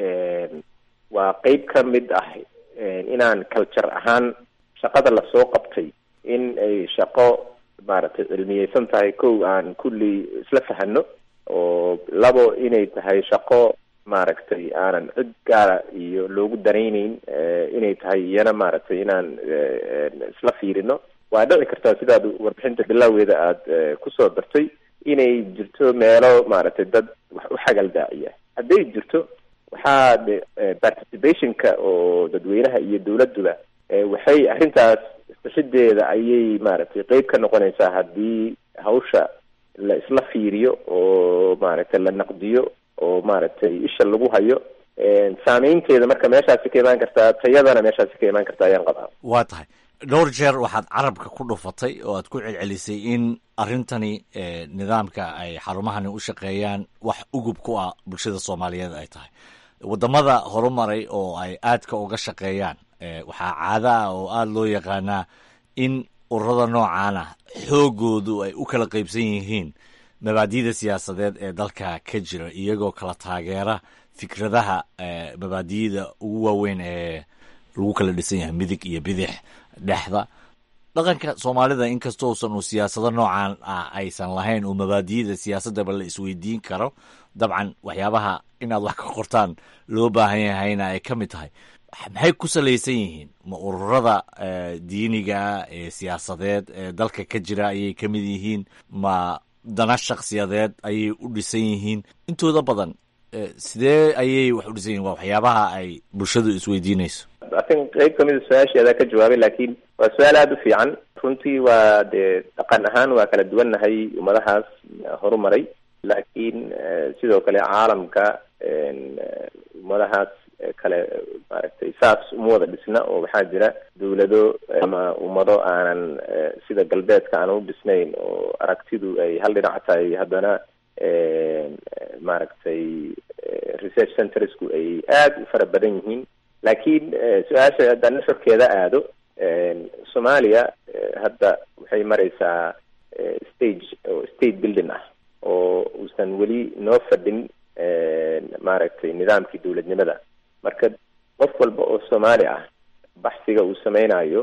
waa qeyb ka mid ah inaan culture ahaan shaqada lasoo qabtay in ay shaqo maaragtay cilmiyeysan tahay kow aan kulli isla fahano oo labo inay tahay shaqo maaragtay aanan cid gaara iyo loogu danayneyn inay tahay iyana maaragtay inaan isla fiirino waa dhici kartaa sidaad warbixinta bilaaweeda aada kusoo dartay inay jirto meelo maaragtay dad wax u xagal daaciya hadday jirto waxaa de participationka oo dadweynaha iyo dowladduba waxay arrintaas isbashadeeda ayay maaragtay qeyb ka noqonaysaa haddii hawsha la isla fiiriyo oo maaragtay la naqdiyo oo maaragtay isha lagu hayo saameynteeda marka meeshaasi ka imaan kartaa tayadana meeshaasi ka imaan kartaa ayaan qabaa waa tahay dhowr jeer waxaad carabka ku dhufatay oo aad ku celcelisay in arrintani nidaamka ay xarumahani u shaqeeyaan wax ugub ku ah bulshada soomaaliyeed ay tahay waddamada horumaray oo ay aadka uga shaqeeyaan waxaa caada ah oo aada loo yaqaanaa in ururada noocan ah xoogoodu ay u kala qeybsan yihiin mabaadida siyaasadeed ee dalka ka jira iyagoo kala taageera fikradaha mabaadiyada ugu waaweyn ee lagu kala dhisan yahay midig iyo bidix dhexda dhaqanka soomaalida inkastoo usan uu siyaasado noocan ah aysan lahayn oo mabaadiyada siyaasadaba la isweydiin karo dabcan waxyaabaha inaad wax ka qortaan loo baahan yahayna ay ka mid tahay maxay ku salaysan yihiin ma ururada diiniga ee siyaasadeed ee dalka ka jira ayay ka mid yihiin ma dana shaksiyadeed ayay u dhisan yihiin intooda badan sidee ayay wax u dhisan yihin waa waxyaabaha ay bulshadu isweydiinayso atin qeyb kamida su-aasheeda ka jawaabay laakiin waa su-aal aada u fiican runtii waa dee dhaqan ahaan waa kala duwannahay ummadahaas horumaray laakiin sidoo kale caalamka ummadahaas kale maaragtay saas uma wada dhisna oo waxaa jira dawlado ama ummado aanan sida galbeedka aanan u dhisnayn oo aragtidu ay hal dhinac tahay haddana maaragtay research centersku ay aada u fara badan yihiin laakiin su-aasha haddaan nuxurkeeda aado soomaaliya hadda waxay maraysaa stage oo state building ah oo uusan weli noo fadhin maaragtay nidaamkii dowladnimada marka qof walba oo soomaali ah baxsiga uu sameynayo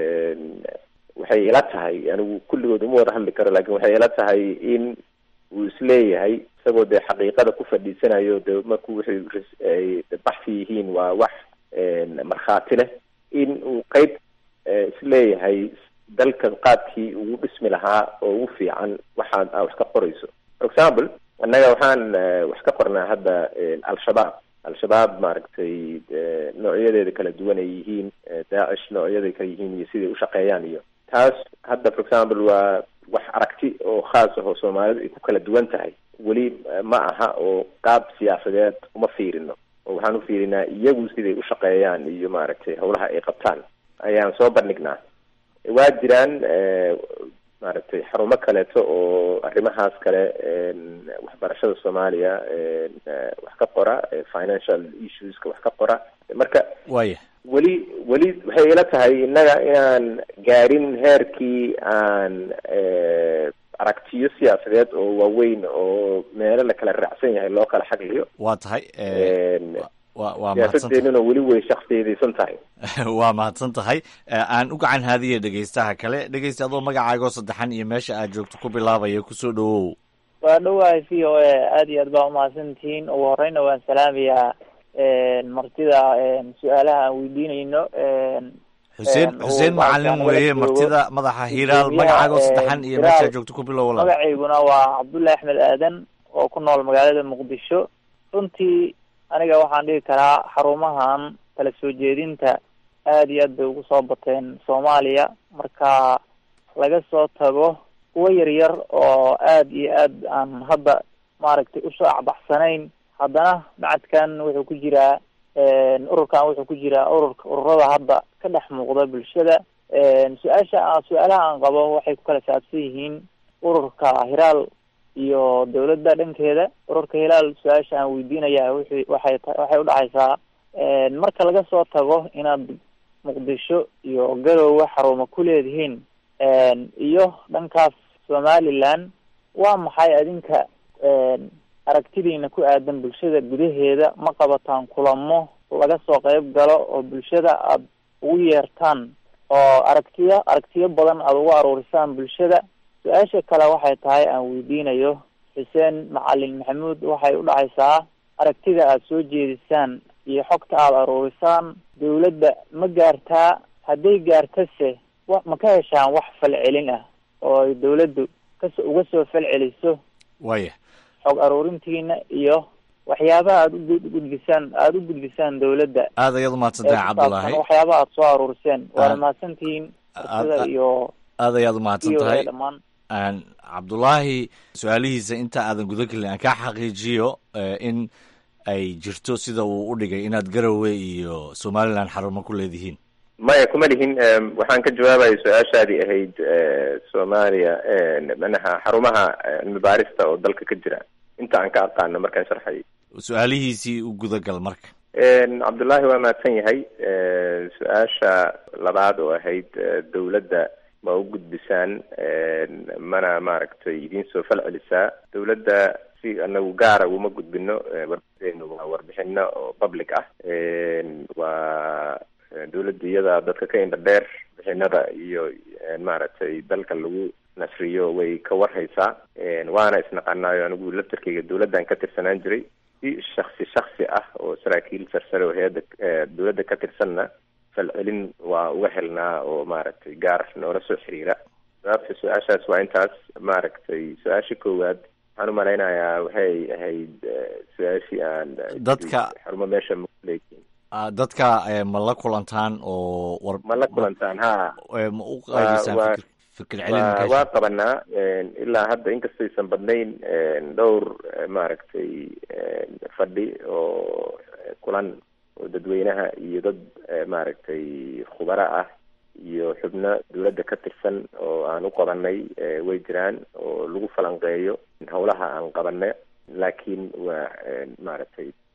waxay ila tahay anigu kulligood uma wada hadli karo lakin waxay ila tahay in uu isleeyahay isagoo dee xaqiiqada ku fadhiisanayo de marku waxay baxsi yihiin waa wax markhaati leh in uu qeyb isleeyahay dalka qaabkii ugu dhismi lahaa oo ugu fiican waxaad a wax ka qorayso for example annaga waxaan wax ka qornaa hadda al-shabaab al-shabaab maaragtay noocyadeeda kala duwan ay yihiin daacish noocyaday kala yihiin iyo siday ushaqeeyaan iyo taas hadda for example waa wax aragti oo khaas ah oo soomaalidu ay ku kala duwan tahay weli ma aha oo qaab siyaasadeed uma fiirino oo waxaan u fiirinaa iyagu siday ushaqeeyaan iyo maaragtay hawlaha ay qabtaan ayaan soo bandhignaa waa jiraan maaragtay xarumo kaleeto oo arrimahaas kale waxbarashada soomaaliya wax ka qora financial issueska wax ka qora marka waya weli weli waxay ila tahay innaga inaan gaarin heerkii aan aragtiyo siyaasadeed oo waaweyn oo meelo la kala raacsan yahay loo kala xagliyo waa tahay wa waa siyaasadeenuna weli way shaksiyadaysan tahay waa mahadsan tahay aan u gacan haadiya dhegeystaha kale dhegeysta adoo magacaagoo saddexan iyo meesha aad joogto ku bilaabaya kusoo dhawow waa dhawahay v o a aada iyo aad baa umahadsantihiin ugu horeyna waan salaamayaa martida su-aalaha aan weydiinayno xuseen xuseen macalin weeye martida madaxa hiiraal magacaagoo saddexan iyo meesha aad joogto ku bilow walaal magacayguna waa cabdullahi axmed aadan oo ku nool magaalada muqdisho runtii aniga waxaan dhihi karaa xarumahan kala soo jeedinta aada iyo aad bay ugu soo bateen soomaaliya marka laga soo tago kuwo yaryar oo aada iyo aad aan hadda maaragtay usoo acbaxsanayn haddana macadkan wuxuu ku jiraa ururkan wuxuu ku jiraa ururka ururada hadda ka dhex muuqda bulshada su-aasha su-aalaha aan qabo waxay ku kala saabsan yihiin ururka hiraal iyo dawladda dhankeeda ururka hilaal su-aasha aan weydiinaya wixii waxay waxay udhacaysaa marka laga soo tago inaad muqdisho iyo garowe xarumo ku leedihiin iyo dhankaas somaliland waa maxay adinka aragtidiina ku aadan bulshada gudaheeda ma qabataan kulamo laga soo qeyb galo oo bulshada aada ugu yeertaan oo aragtiyo aragtiyo badan aada ugu aruurisaan bulshada su-aasha kale waxay tahay aan weydiinayo xuseen macalin maxamuud waxay u dhacaysaa aragtida aada soo jeedisaan iyo xogta aada aruurisaan dawladda ma gaartaa hadday gaartase wa ma ka heshaan wax falcelin ah oo ay dawladdu kas uga soo falceliso waya xog aruurintiina iyo waxyaabaha aada ugudbisaan aada u gudbisaan dawladda aad ayaad umahadsantahay cabdullaahi waxyaabaha aada soo aruuriseen waana mahadsantihiin arsida iyo aad ayaad umahadsan tahay dhammaan cabdullaahi su-aalihiisa inta aadan guda gelin aan kaa xaqiijiyo in ay jirto sida uu u dhigay inaad garowe iyo somaliland xarumo ku leedihiin maya kuma lihin waxaan ka jawaabaya su-aashaadii ahayd soomaaliya manaha xarumaha cilmi baarista oo dalka ka jira inta aan ka aqaano markaan sharxay su-aalihiisii u gudagal marka cabdullaahi waa mahadsan yahay su-aasha labaad oo ahayd dawladda ma u gudbisaan mana maaragtay idiin soo fal celisaa dawladda si anagu gaara uma gudbino warbixinu waa warbixino oo public ah waa dawladda iyada dadka ka indha dheer bixinada iyo maaragtay dalka lagu nasriyo way ka warhaysaa waana isnaqanaayo anigu laftarkeyga dawladdan ka tirsanaan jiray si shaksi shaksi ah oo saraakiil sarsare oo hay-adda dawladda ka tirsanna falcelin waa uga helnaa oo maaragtay gaar noola soo xiriira sababta su-aashaas waa intaas maaragtay su-aasha koowaad waxaan umalaynayaa waxay ahayd su-aashii aan dadka xarumo meesha makuleeyihiin dadka ma la kulantaan oo war ma la kulantaan ha ma u qaybisaan fikir celin waa qabanaa ilaa hadda inkastaysan badnayn dhowr maaragtay fadhi oo kulan oo dadweynaha iyo dad maaragtay khubaro ah iyo xubno dawladda ka tirsan oo aan u qabanay way jiraan oo lagu falanqeeyo howlaha aan qabana laakiin waa maaragtay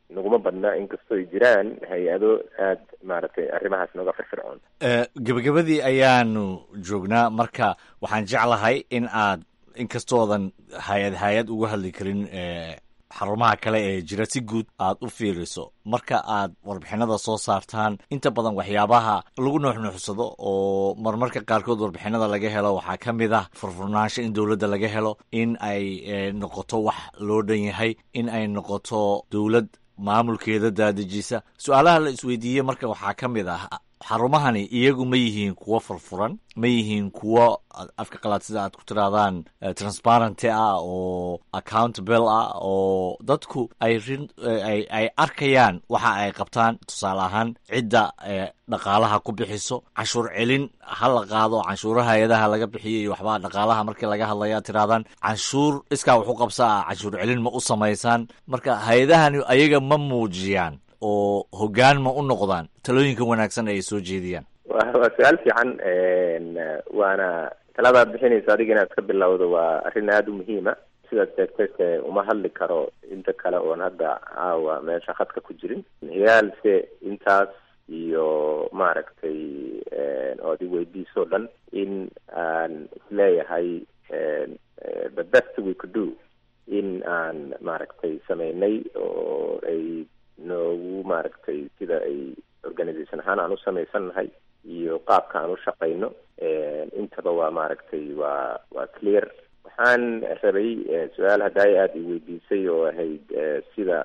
naguma badna inkastoo ay jiraan hay-ado aada maaragtay arrimahaas nooga firfircoon gebagabadii ayaanu joognaa marka waxaan jeclahay in aad inkastoodan hay-ad hay-ad uga hadli karin xarumaha kale ee jira si guud aad u fiiriso marka aad warbixinada soo saartaan inta badan waxyaabaha lagu nuuxnuuxsado oo marmarka qaarkood warbixinada laga helo waxaa ka mid ah furfurnaansho in dowladda laga helo in ay noqoto wax loo dhan yahay in ay noqoto dowlad maamulkeeda daadejisa su-aalaha la isweydiiyey marka waxaa ka mid ah xarumahani iyagu ma yihiin kuwo furfuran ma yihiin kuwo afka qalaad sida aad ku tirahdaan transparenty ah oo accountable ah oo dadku ay rin ay arkayaan waxa ay qabtaan tusaale ahaan cidda dhaqaalaha ku bixiso canshuur celin ha la qaado canshuuraha hay-adaha laga bixiyo iyo waxbaa dhaqaalaha markii laga hadlaya tirahdaan canshuur iskaa waxu qabsa ah canshuur celin ma u samaysaan marka hay-adahani ayaga ma muujiyaan oo hoggaan ma u noqdaan talooyinka wanaagsan ay soo jeediyaan wa waa su-aal fiican waana taladaad bixinaysa adiga inaad ka bilowdo waa arrin aada u muhiima sidaad sheegtayse uma hadli karo inta kale oon hadda caawa meesha khadka ku jirin hiyaalse intaas iyo maaragtay ood i weydiisoo dhan in aan isleeyahay the best we could do in aan maaragtay sameynay oo ay noogu maaragtay sida ay organisation ahaan aan u samaysannahay iyo qaabka aan u shaqayno intaba waa maaragtay waa waa clear waxaan rabay su-aal haddaay aada i weydiisay oo ahayd sida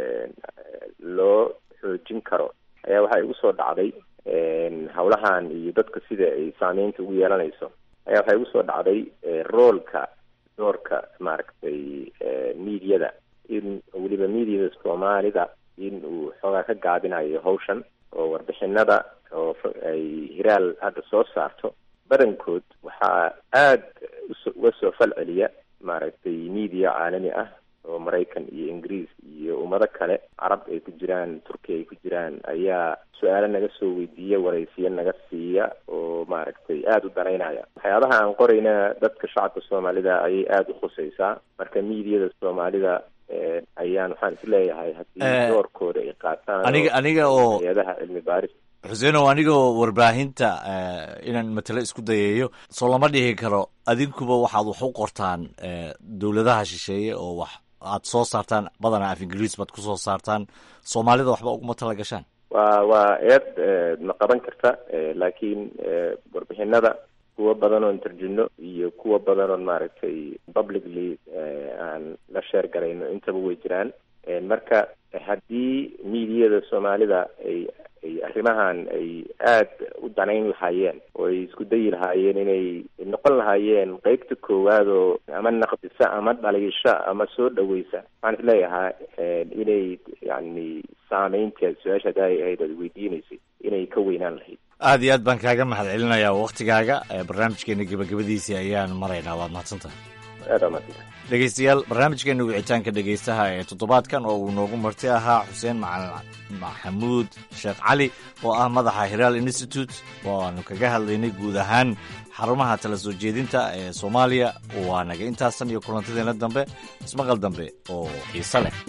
loo xoojin karo ayaa waxaa igu soo dhacday hawlahan iyo dadka sida ay saameynta ugu yeelanayso ayaa waxaa igu soo dhacday roolka doorka maaragtay mediada in weliba mediada soomaalida in uu xoogaa ka gaabinayo hawshan oo warbixinada oo ay hiraal hadda soo saarto badankood waxaa aada uso uga soo fal celiya maaragtay media caalami ah oo maraykan iyo ingiriis iyo ummado kale carab ay ku jiraan turkiya ay ku jiraan ayaa su-aalo naga soo weydiiya waraysiyo naga siiya oo maaragtay aada u danaynaya waxyaabaha aan qorayna dadka shacabka soomaalida ayay aada u khusaysaa marka mediada soomaalida ayaan waxaan isleeyahay haddii doorkooda ay qaataan aniga aniga oo hay-adaha cilmi baaris xuseenow anigoo warbaahinta inaan matalo isku dayayo soo lama dhihi karo adinkuba waxaad wax u qortaan dowladaha shisheeye oo wax aad soo saartaan badanaa af ingiriis baad kusoo saartaan soomaalida waxba uguma tala gashaan waa waa eed ma qaban karta laakiin warbixinada kuwa badan oon tarjino iyo kuwa badan oon maaragtay publicly aan la sheer garayno intaba way jiraan marka haddii mediada soomaalida ay ay arrimahan ay aada u danayn lahaayeen oo ay isku dayi lahaayeen inay noqon lahaayeen qeybta koowaad oo ama naqdisa ama dhaliisha ama soo dhaweysa waxaan isleeyahaa inay yani saameynta su-aasha hadda ay ahayd aad weydiinaysay inay ka weynaan lahayd aada iyo aad baan kaaga mahad celinayaa waktigaaga barnaamijkeena gebagabadiisii ayaan maraynaa waad mahadsantahay aada maadsantahay dhegeystayaal barnaamijkeena wicitaanka dhegeystaha ee toddobaadkan oo uu noogu marti ahaa xuseen macalin maxamuud sheekh cali oo ah madaxa hiraal institute waanu kaga hadlaynay guud ahaan xarumaha tala soo jeedinta ee soomaaliya waa naga intaasan iyo kulantadeena dambe ismaqal dambe oo xiise leh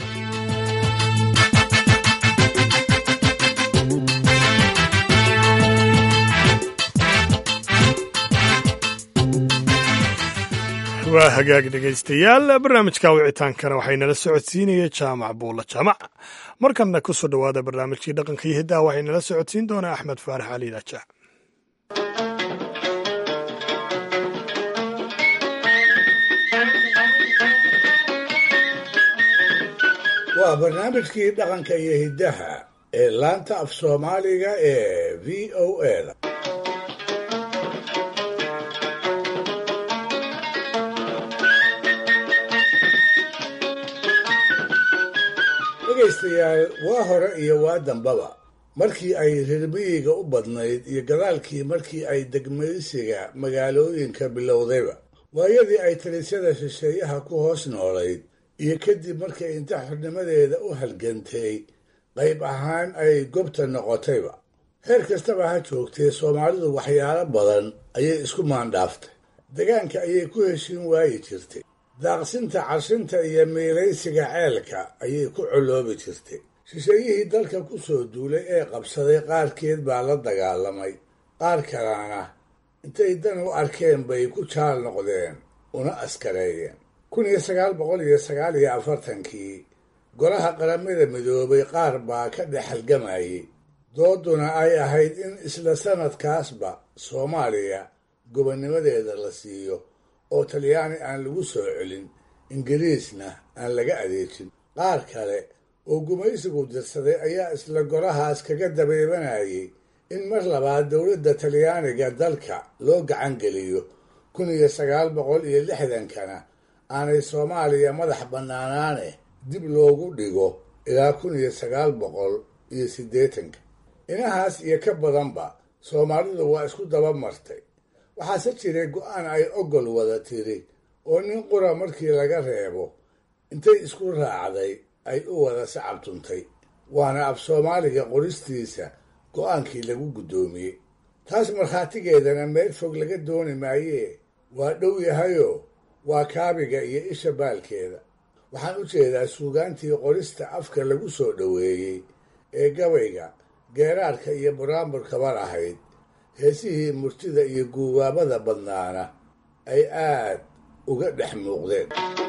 waa hagaag dhegaystayaal barnaamijka wicitaankana waxaynala socodsiinaya jaamac buulla jaamac markanna ku soo dhowaada barnaamijkii dhaqanka iyo hiddaha waxaynala socodsiin doonaa axmed faarax cali daajac waa barnaamijkii dhaqanka iyo hiddaha ee laanta af soomaaliga ee v o a da dhegaystayaal waa hore iyo waa dambaba markii ay reermiyiga u badnayd iyo gadaalkii markii ay degmaysiga magaalooyinka bilowdayba waayadii ay talisyada shisheeyaha ku hoos noolayd iyo kadib markay inta xornimadeeda u halgantay qayb ahaan ay gobta noqotayba heer kastaba ha joogtee soomaalidu waxyaalo badan ayay isku maandhaaftay degaanka ayay ku heshiin waayi jirtay daaqsinta cashinta iyo miiraysiga ceelka ayay ku coloobi jirtay shisheeyihii dalka ku soo duulay ee qabsaday qaarkeed baa la dagaalamay qaar kalena intay dan u arkeen bay ku jaal noqdeen una askareeyeen kun iyo sagaal boqol iyo sagaal iyo afartankii golaha qaramada midoobay qaar baa ka dhex halgamayay dooduna ay ahayd in isla sanadkaasba soomaaliya gobonnimadeeda la siiyo oo talyaani aan lagu soo celin ingiriisna aan laga adeejin qaar kale oo gumaysigu dirsaday ayaa isla golahaas kaga dabeebanayay in mar labaad dowladda talyaaniga dalka loo gacan geliyo kun iyo sagaal boqol iyo lixdankana aanay soomaaliya madax bannaanaane dib loogu dhigo ilaa kun iyo sagaal boqol iyo siddeetanka inahaas iyo ka badanba soomaalidu waa isku daba martay waxaase jiray go-aan ay ogol wada tiri oo nin qura markii laga reebo intay isku raacday ay u wada sacabtuntay waana af soomaaliga qoristiisa go-aankii lagu guddoomiyey taas markhaatigeedana meel fog laga dooni maayee waa dhow yahayoo waa kaabiga iyo isha baalkeeda waxaan u jeedaa suugaantii qorista afka lagu soo dhoweeyey ee gabayga geeraarka iyo buraamburkaba lahayd heesihii murtida iyo guubaabada badnaana ay aad uga dhex muuqdeen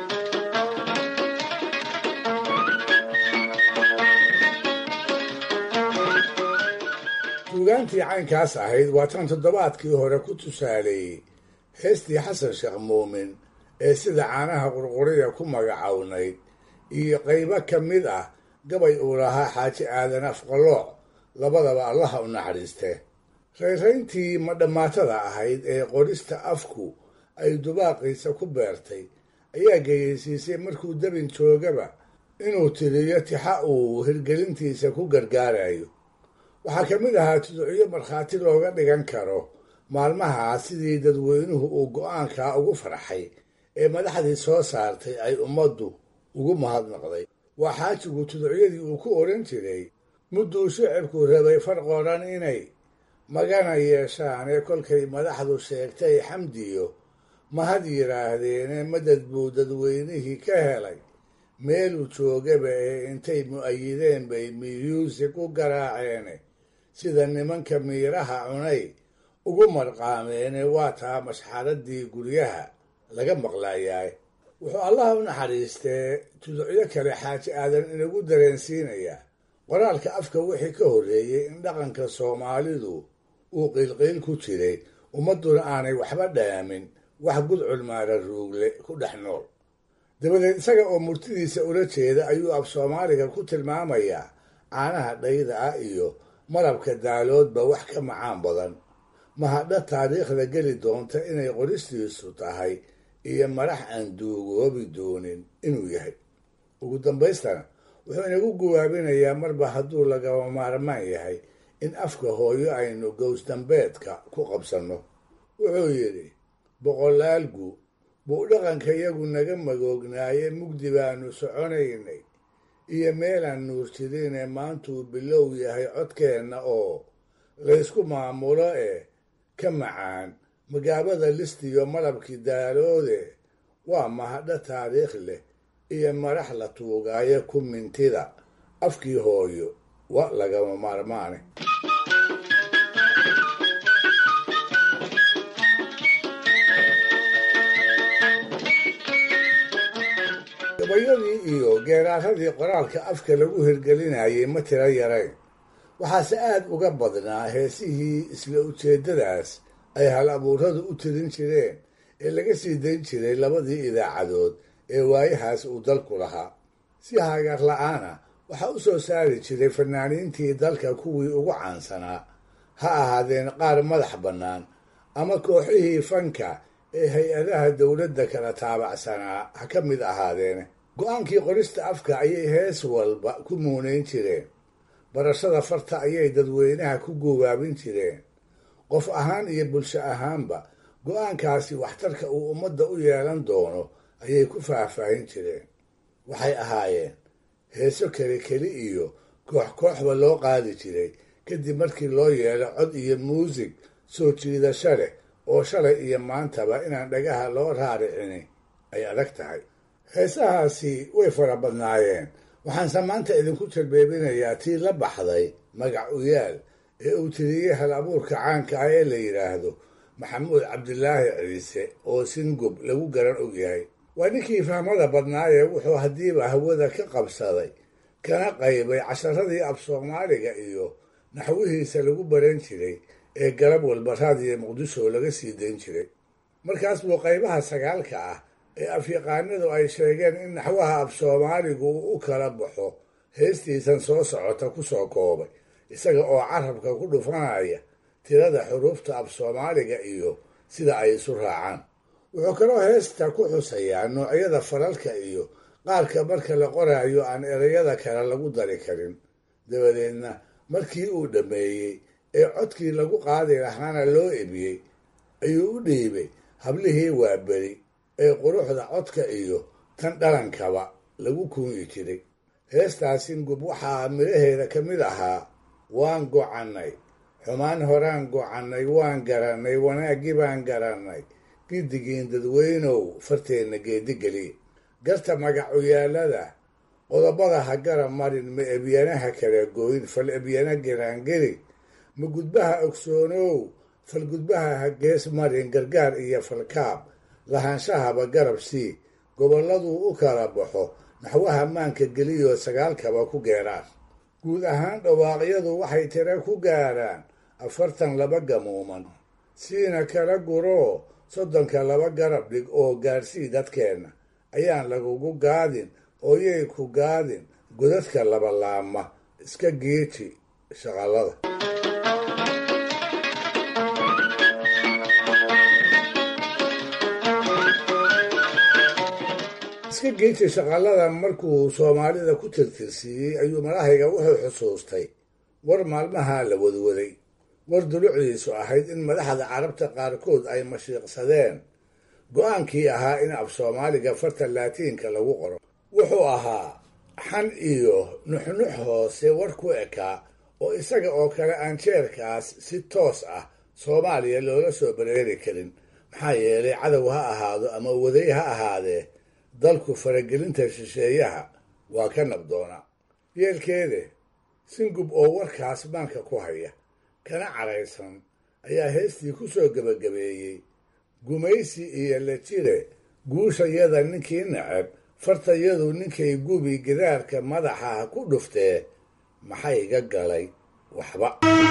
suugaantii caynkaas ahayd waa tan toddobaadkii hore ku tusaaleeyey heestii xasan sheekh muumin ee sida caanaha qurquriya ku magacownayd iyo qaybo ka mid ah gabay uu lahaa xaaji aadan afqalooc labadaba allaha u naxariistee rayrayntii madhammaatada ahayd ee qorista afku ay dubaaqiisa ku beertay ayaa geyeysiisay markuu dabin joogaba inuu tiriyo tixa uu hirgelintiisa ku gargaarayo waxaa ka mid ahaa tuducyo markhaati looga dhigan karo maalmahaa sidii dadweynuhu uu go-aankaa ugu farxay ee madaxdii soo saartay ay ummaddu ugu mahadnaqday waa xaajigu tuducyadii uu ku odhan jiray mudduu shicibku rabay farqoodan inay magana yeeshaan ee kolkay madaxdu sheegtay xamdiyo mahad yidhaahdeene madad buu dadweynihii ka helay meeluu joogaba ee intay mu'ayideen bay miyuusig u garaaceene sida nimanka miiraha cunay ugu marqaameene waa taa mashxaradii guryaha laga maqlayaay wuxuu allaha u naxariistee tuducyo kale xaaji aadan inagu dareensiinayaa qoraalka afka wixii ka horreeyey in dhaqanka soomaalidu uu qiilqiil ku jiray ummadduna aanay waxba dhaamin wax gudcul maara ruugle ku dhex nool dabadeed isaga oo murtidiisa ula jeeda ayuu af soomaaliga ku tilmaamayaa caanaha dhayda ah iyo malabka daaloodba wax ka macaan badan mahadha taariikhda geli doonta inay qoristiisu tahay iyo madax aan duugoobi doonin inuu yahay ugu dambaystana wuxuu inagu guwaabinayaa marba hadduu lagaba maarmaan yahay in afka hooyo aynu gowsdambeedka ku qabsanno wuxuu yidhi boqolaalgu buu dhaqanka yagu naga magoognaaye mugdi baanu soconaynay iyo meelaan nuur jirinee maantuu bilow yahay codkeenna oo laysku maamulo ee ka macaan magaabada listiyo malabkii daaloode waa mahadho taariikh leh iyo madax la tuugaayo ku mintida afkii hooyo wa lagama maarmaane gabayadii iyo geeraaradii qoraalka afka lagu hirgelinayay ma tiro yarayn waxaase aad uga badnaa heesihii isla ujeeddadaas ay hal abuuradu u tirin jireen ee laga sii dayn jiray labadii idaacadood ee waayahaas uu dalku lahaa si hagaar la-aana waxaa u soo saari jiray fanaaniintii dalka kuwii ugu caansanaa ha ahaadeen qaar madax bannaan ama kooxihii fanka ee hay-adaha dowladda kala taabacsanaa ha ka mid ahaadeene go-aankii qorista afka ayay hees walba ku muunayn jireen barashada farta ayay dadweynaha ku guubaabin jireen qof ahaan iyo bulsho ahaanba go-aankaasi waxtarka uu ummadda u yeelan doono ayay ku faahfaahin jireen waxay ahaayeen heeso keli keli iyo koox kooxba loo qaadi jiray kadib markii loo yeelo cod iyo muusig soo jiidasho leh oo shalay iyo maantaba inaan dhagaha loo raaricini ay adag tahay heesahaasi way fara badnaayeen waxaanse maanta idinku jarbeebinayaa tii la baxday magac uyaal ee uu tiriyey hal abuurka caanka ah ee la yidhaahdo maxamuud cabdilaahi ciise oo singub lagu garan ogyahay waa ninkii fahmada badnaayee wuxuu haddiiba hawada ka qabsaday kana qaybay casharadii af soomaaliga iyo naxwihiisa lagu baran jiray ee galab walba raadiyo muqdisho laga sii dayn jiray markaas buu qaybaha sagaalka ah ee afyaqaanadu ay sheegeen in naxwaha af soomaaligu uu u kala baxo heestiisan soo socota ku soo koobay isaga oo carabka ku dhufanaya tirada xuruufta af soomaaliga iyo sida ay isu raacaan wuxuu kaloo heesta ku xusayaa noocyada falalka iyo qaarka marka la qoraayo aan ereyada kale lagu dari karin dabadeedna markii uu dhammeeyey ee codkii lagu qaadi lahaana loo ebiyey ayuu u dhiibay hablihii waaberi ee quruxda codka iyo tan dhalankaba lagu kuunyi jiray heestaasi ngub waxaa midhaheeda ka mid ahaa waan gocannay xumaan horaan gocannay waan garannay wanaaggii baan garannay giddigiin dadweynow farteenna geedigeliya garta magacuyaalada qodobada ha gara marin ma ebyanaha kala gooyin fal ebyana giraangeli ma gudbaha ogsoonow fal gudbaha ha gees marin gargaar iyo falkaab lahaanshahaba garab sii gobolladuu u kala baxo naxwaha maanka geliyoo sagaalkaba ku geeraan guud ahaan dhawaaqyadu waxay tira ku gaaraan afartan laba gamuuman siina kala guroo soddonka laba garab dhig oo gaarsii dadkeenna ayaan lagugu gaadin ooyay ku gaadin godadka labalaama iska geeji shaqallada iska geeji shaqallada markuu soomaalida ku tirtirsiiyey ayuu madahayga wuxuu xusuustay war maalmaha la wadwaday war dulucdiisu ahayd in madaxda carabta qaarkood ay mashiiqsadeen go-aankii ahaa in af soomaaliga farta laatiinka lagu qoro wuxuu ahaa xan iyo nuxnux hoose war ku ekaa oo isaga oo kale aan jeerkaas si toos ah soomaaliya loola soo bareeri karin maxaa yeelay cadow ha ahaado ama waday ha ahaadee dalku faragelinta shisheeyaha waa ka nabdoonaa yeelkeede singub oo warkaas maanka ku haya kana caraysan ayaa heestii ku soo gebagabeeyey gumaysi iyo la jire guushayada ninkii nacab fartayadu ninkay gubi gidaarka madaxa ha ku dhuftee maxay ga galay waxba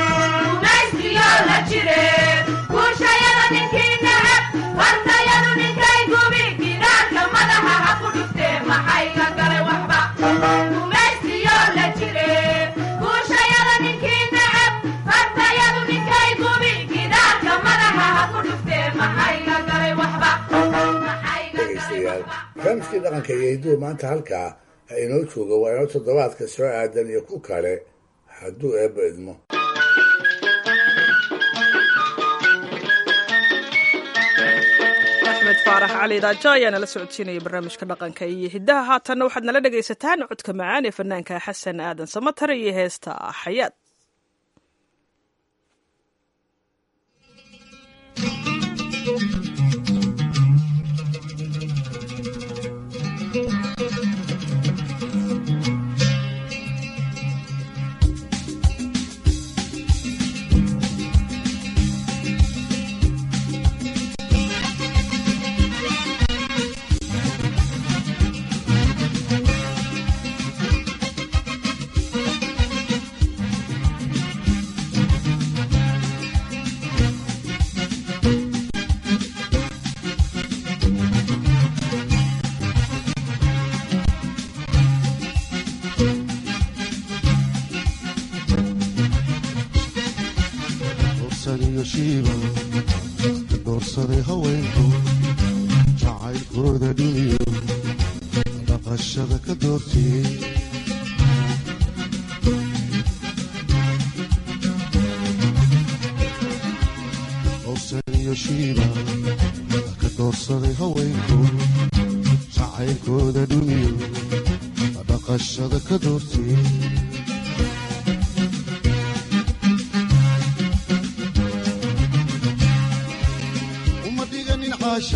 dhegaystayaal barnaamijkii dhaqanka iyo hidduu maanta halkaa ha inoo jooga waa inoo toddobaadka soo aadan iyo ku kale hadduu eebba idmo axmed faarax cali daajo ayaa nala socodsiinaya barnaamijka dhaqanka iyo hiddaha haatanna waxaad nala dhegaysataan codka macaan ee fanaanka xasan aadan samatar iyo heesta xayaad doorsaday haweenku jacaylkooda dhiniyo dhaqashada ka doortiyey howsan iyo shiiba ka doorsaday haweenku jacaylkooda dhiniyo dhaqashada ka doortiyey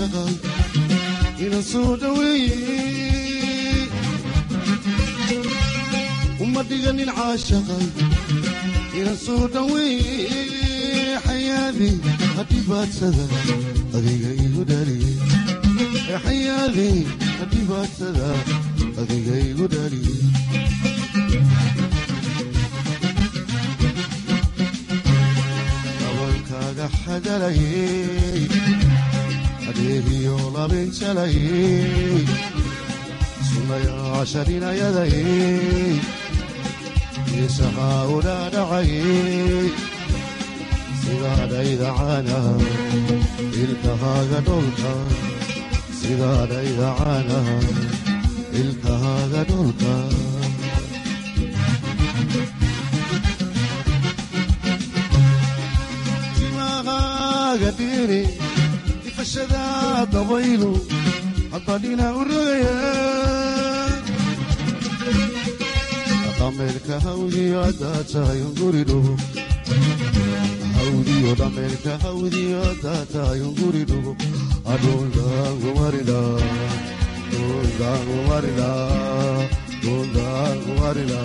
inaan soo dhaweeye dhiganin caashaqay inan soo dhaweeye xayaadii hadhibaadsada adiga igu dhaliyey xayaadii hadhibaadsada adiga igu dhaliyey dabankaaga xadalayey adeegiyo labinjalayey sunayaasharinayadayey isahaa udhaadhacayey sidaadhaydacana ilkahaaga dholka sidaadhaydacana ilkahaaga dholka timahaaga dhiri ifashada dabaylu hadbadhina u rogaya dhameelka hawdiyo haddaad tahay unguri dhugo hawdiyo dhameelka hawdiyo haddaad tahay unguri dhugo adhundaangumarila dhundaangumarila dhundaangumarila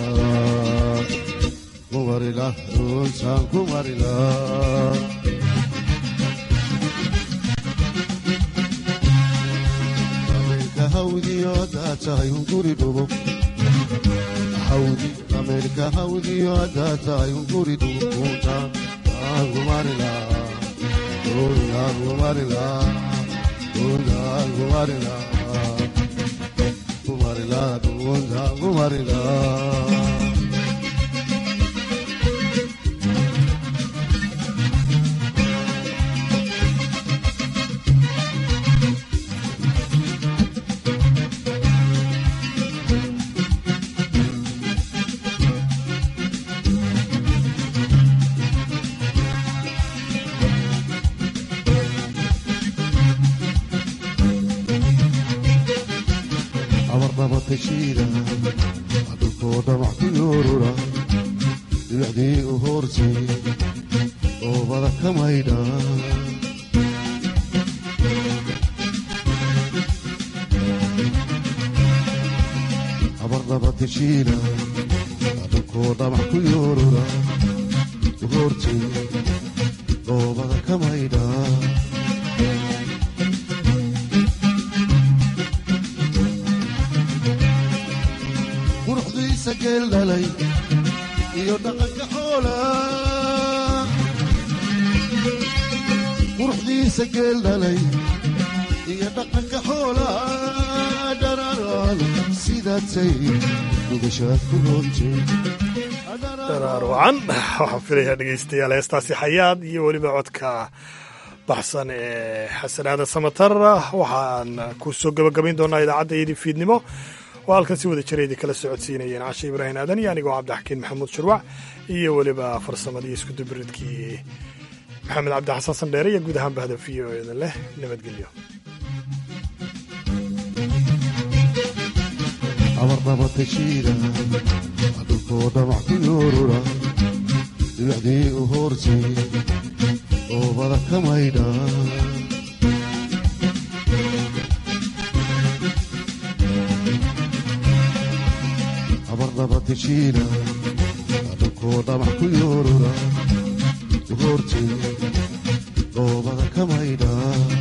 kumarila dhuntaan kumarila dhameelka hawdiyo haddaad tahay unguri dhugo hawdi dhameelka hawdiyo haddaad tahay unguri dhugunta aangumarila aangumarila aangumarila kumarila dhugunta aangumarila abarnabatashiida dhulkoo dhamac ku yoorura dhibicdii u hoortay oobada ka maydha abarnabatashiida dhulkoo dhamac ku yoorura u hoortay oobada ka maydha quruxdiisa geel dhalay iyo dhaqanka xoola quruxdiisa geel dhalay iyo dhaqanka xoola dhararaan sidaatay dugashaad ku roontay daraar wacan waxaan filayaa dhegaystayaal heestaasi xayaad iyo weliba codka baxsan ee xasanaada samatar waxaan ku soo gabagabayn doonaa idaacadda iyadii fiidnimo oo halkan si wada jira idin kala socodsiinayeen cashe ibraahim aadan iyo anigoo cabdixakiin maxamuud shurwac iyo weliba farsamadii iskudubiridkii maxamed cabdi xasan sandheere iyo guud ahaan bahda v o edan leh nabadgelyo abarnabatashiida dhulkoo dhamac ku yoorura dhibicdii u hoortay oobada ka maydha abarnabatashiida dhulkoo dhamac ku yoorura u hoortay oobada ka maydha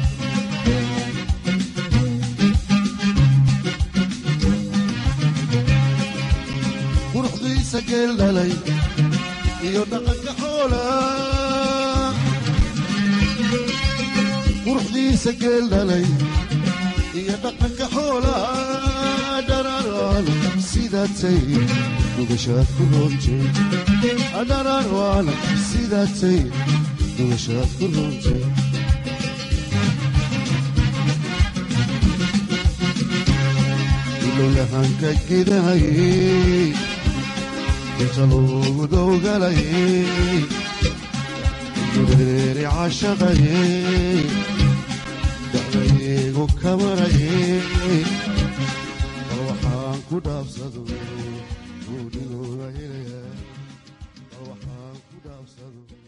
quruxdiisa geel dhalay iyo dhaqanka xoola quruxdiisa geel dhalay iyo dhaqanka xoola dhararaan sidaatay dugashaad ku roontay dhararaan sidaatay dugashaad ku roontay ilowlahanka gidahayey inta loogu dowgalayey gureeri cashaqayey dacdaygu kamarayey bal waxaan ku dhaabsado guudhigooga helaya bal waxaan ku dhaabsado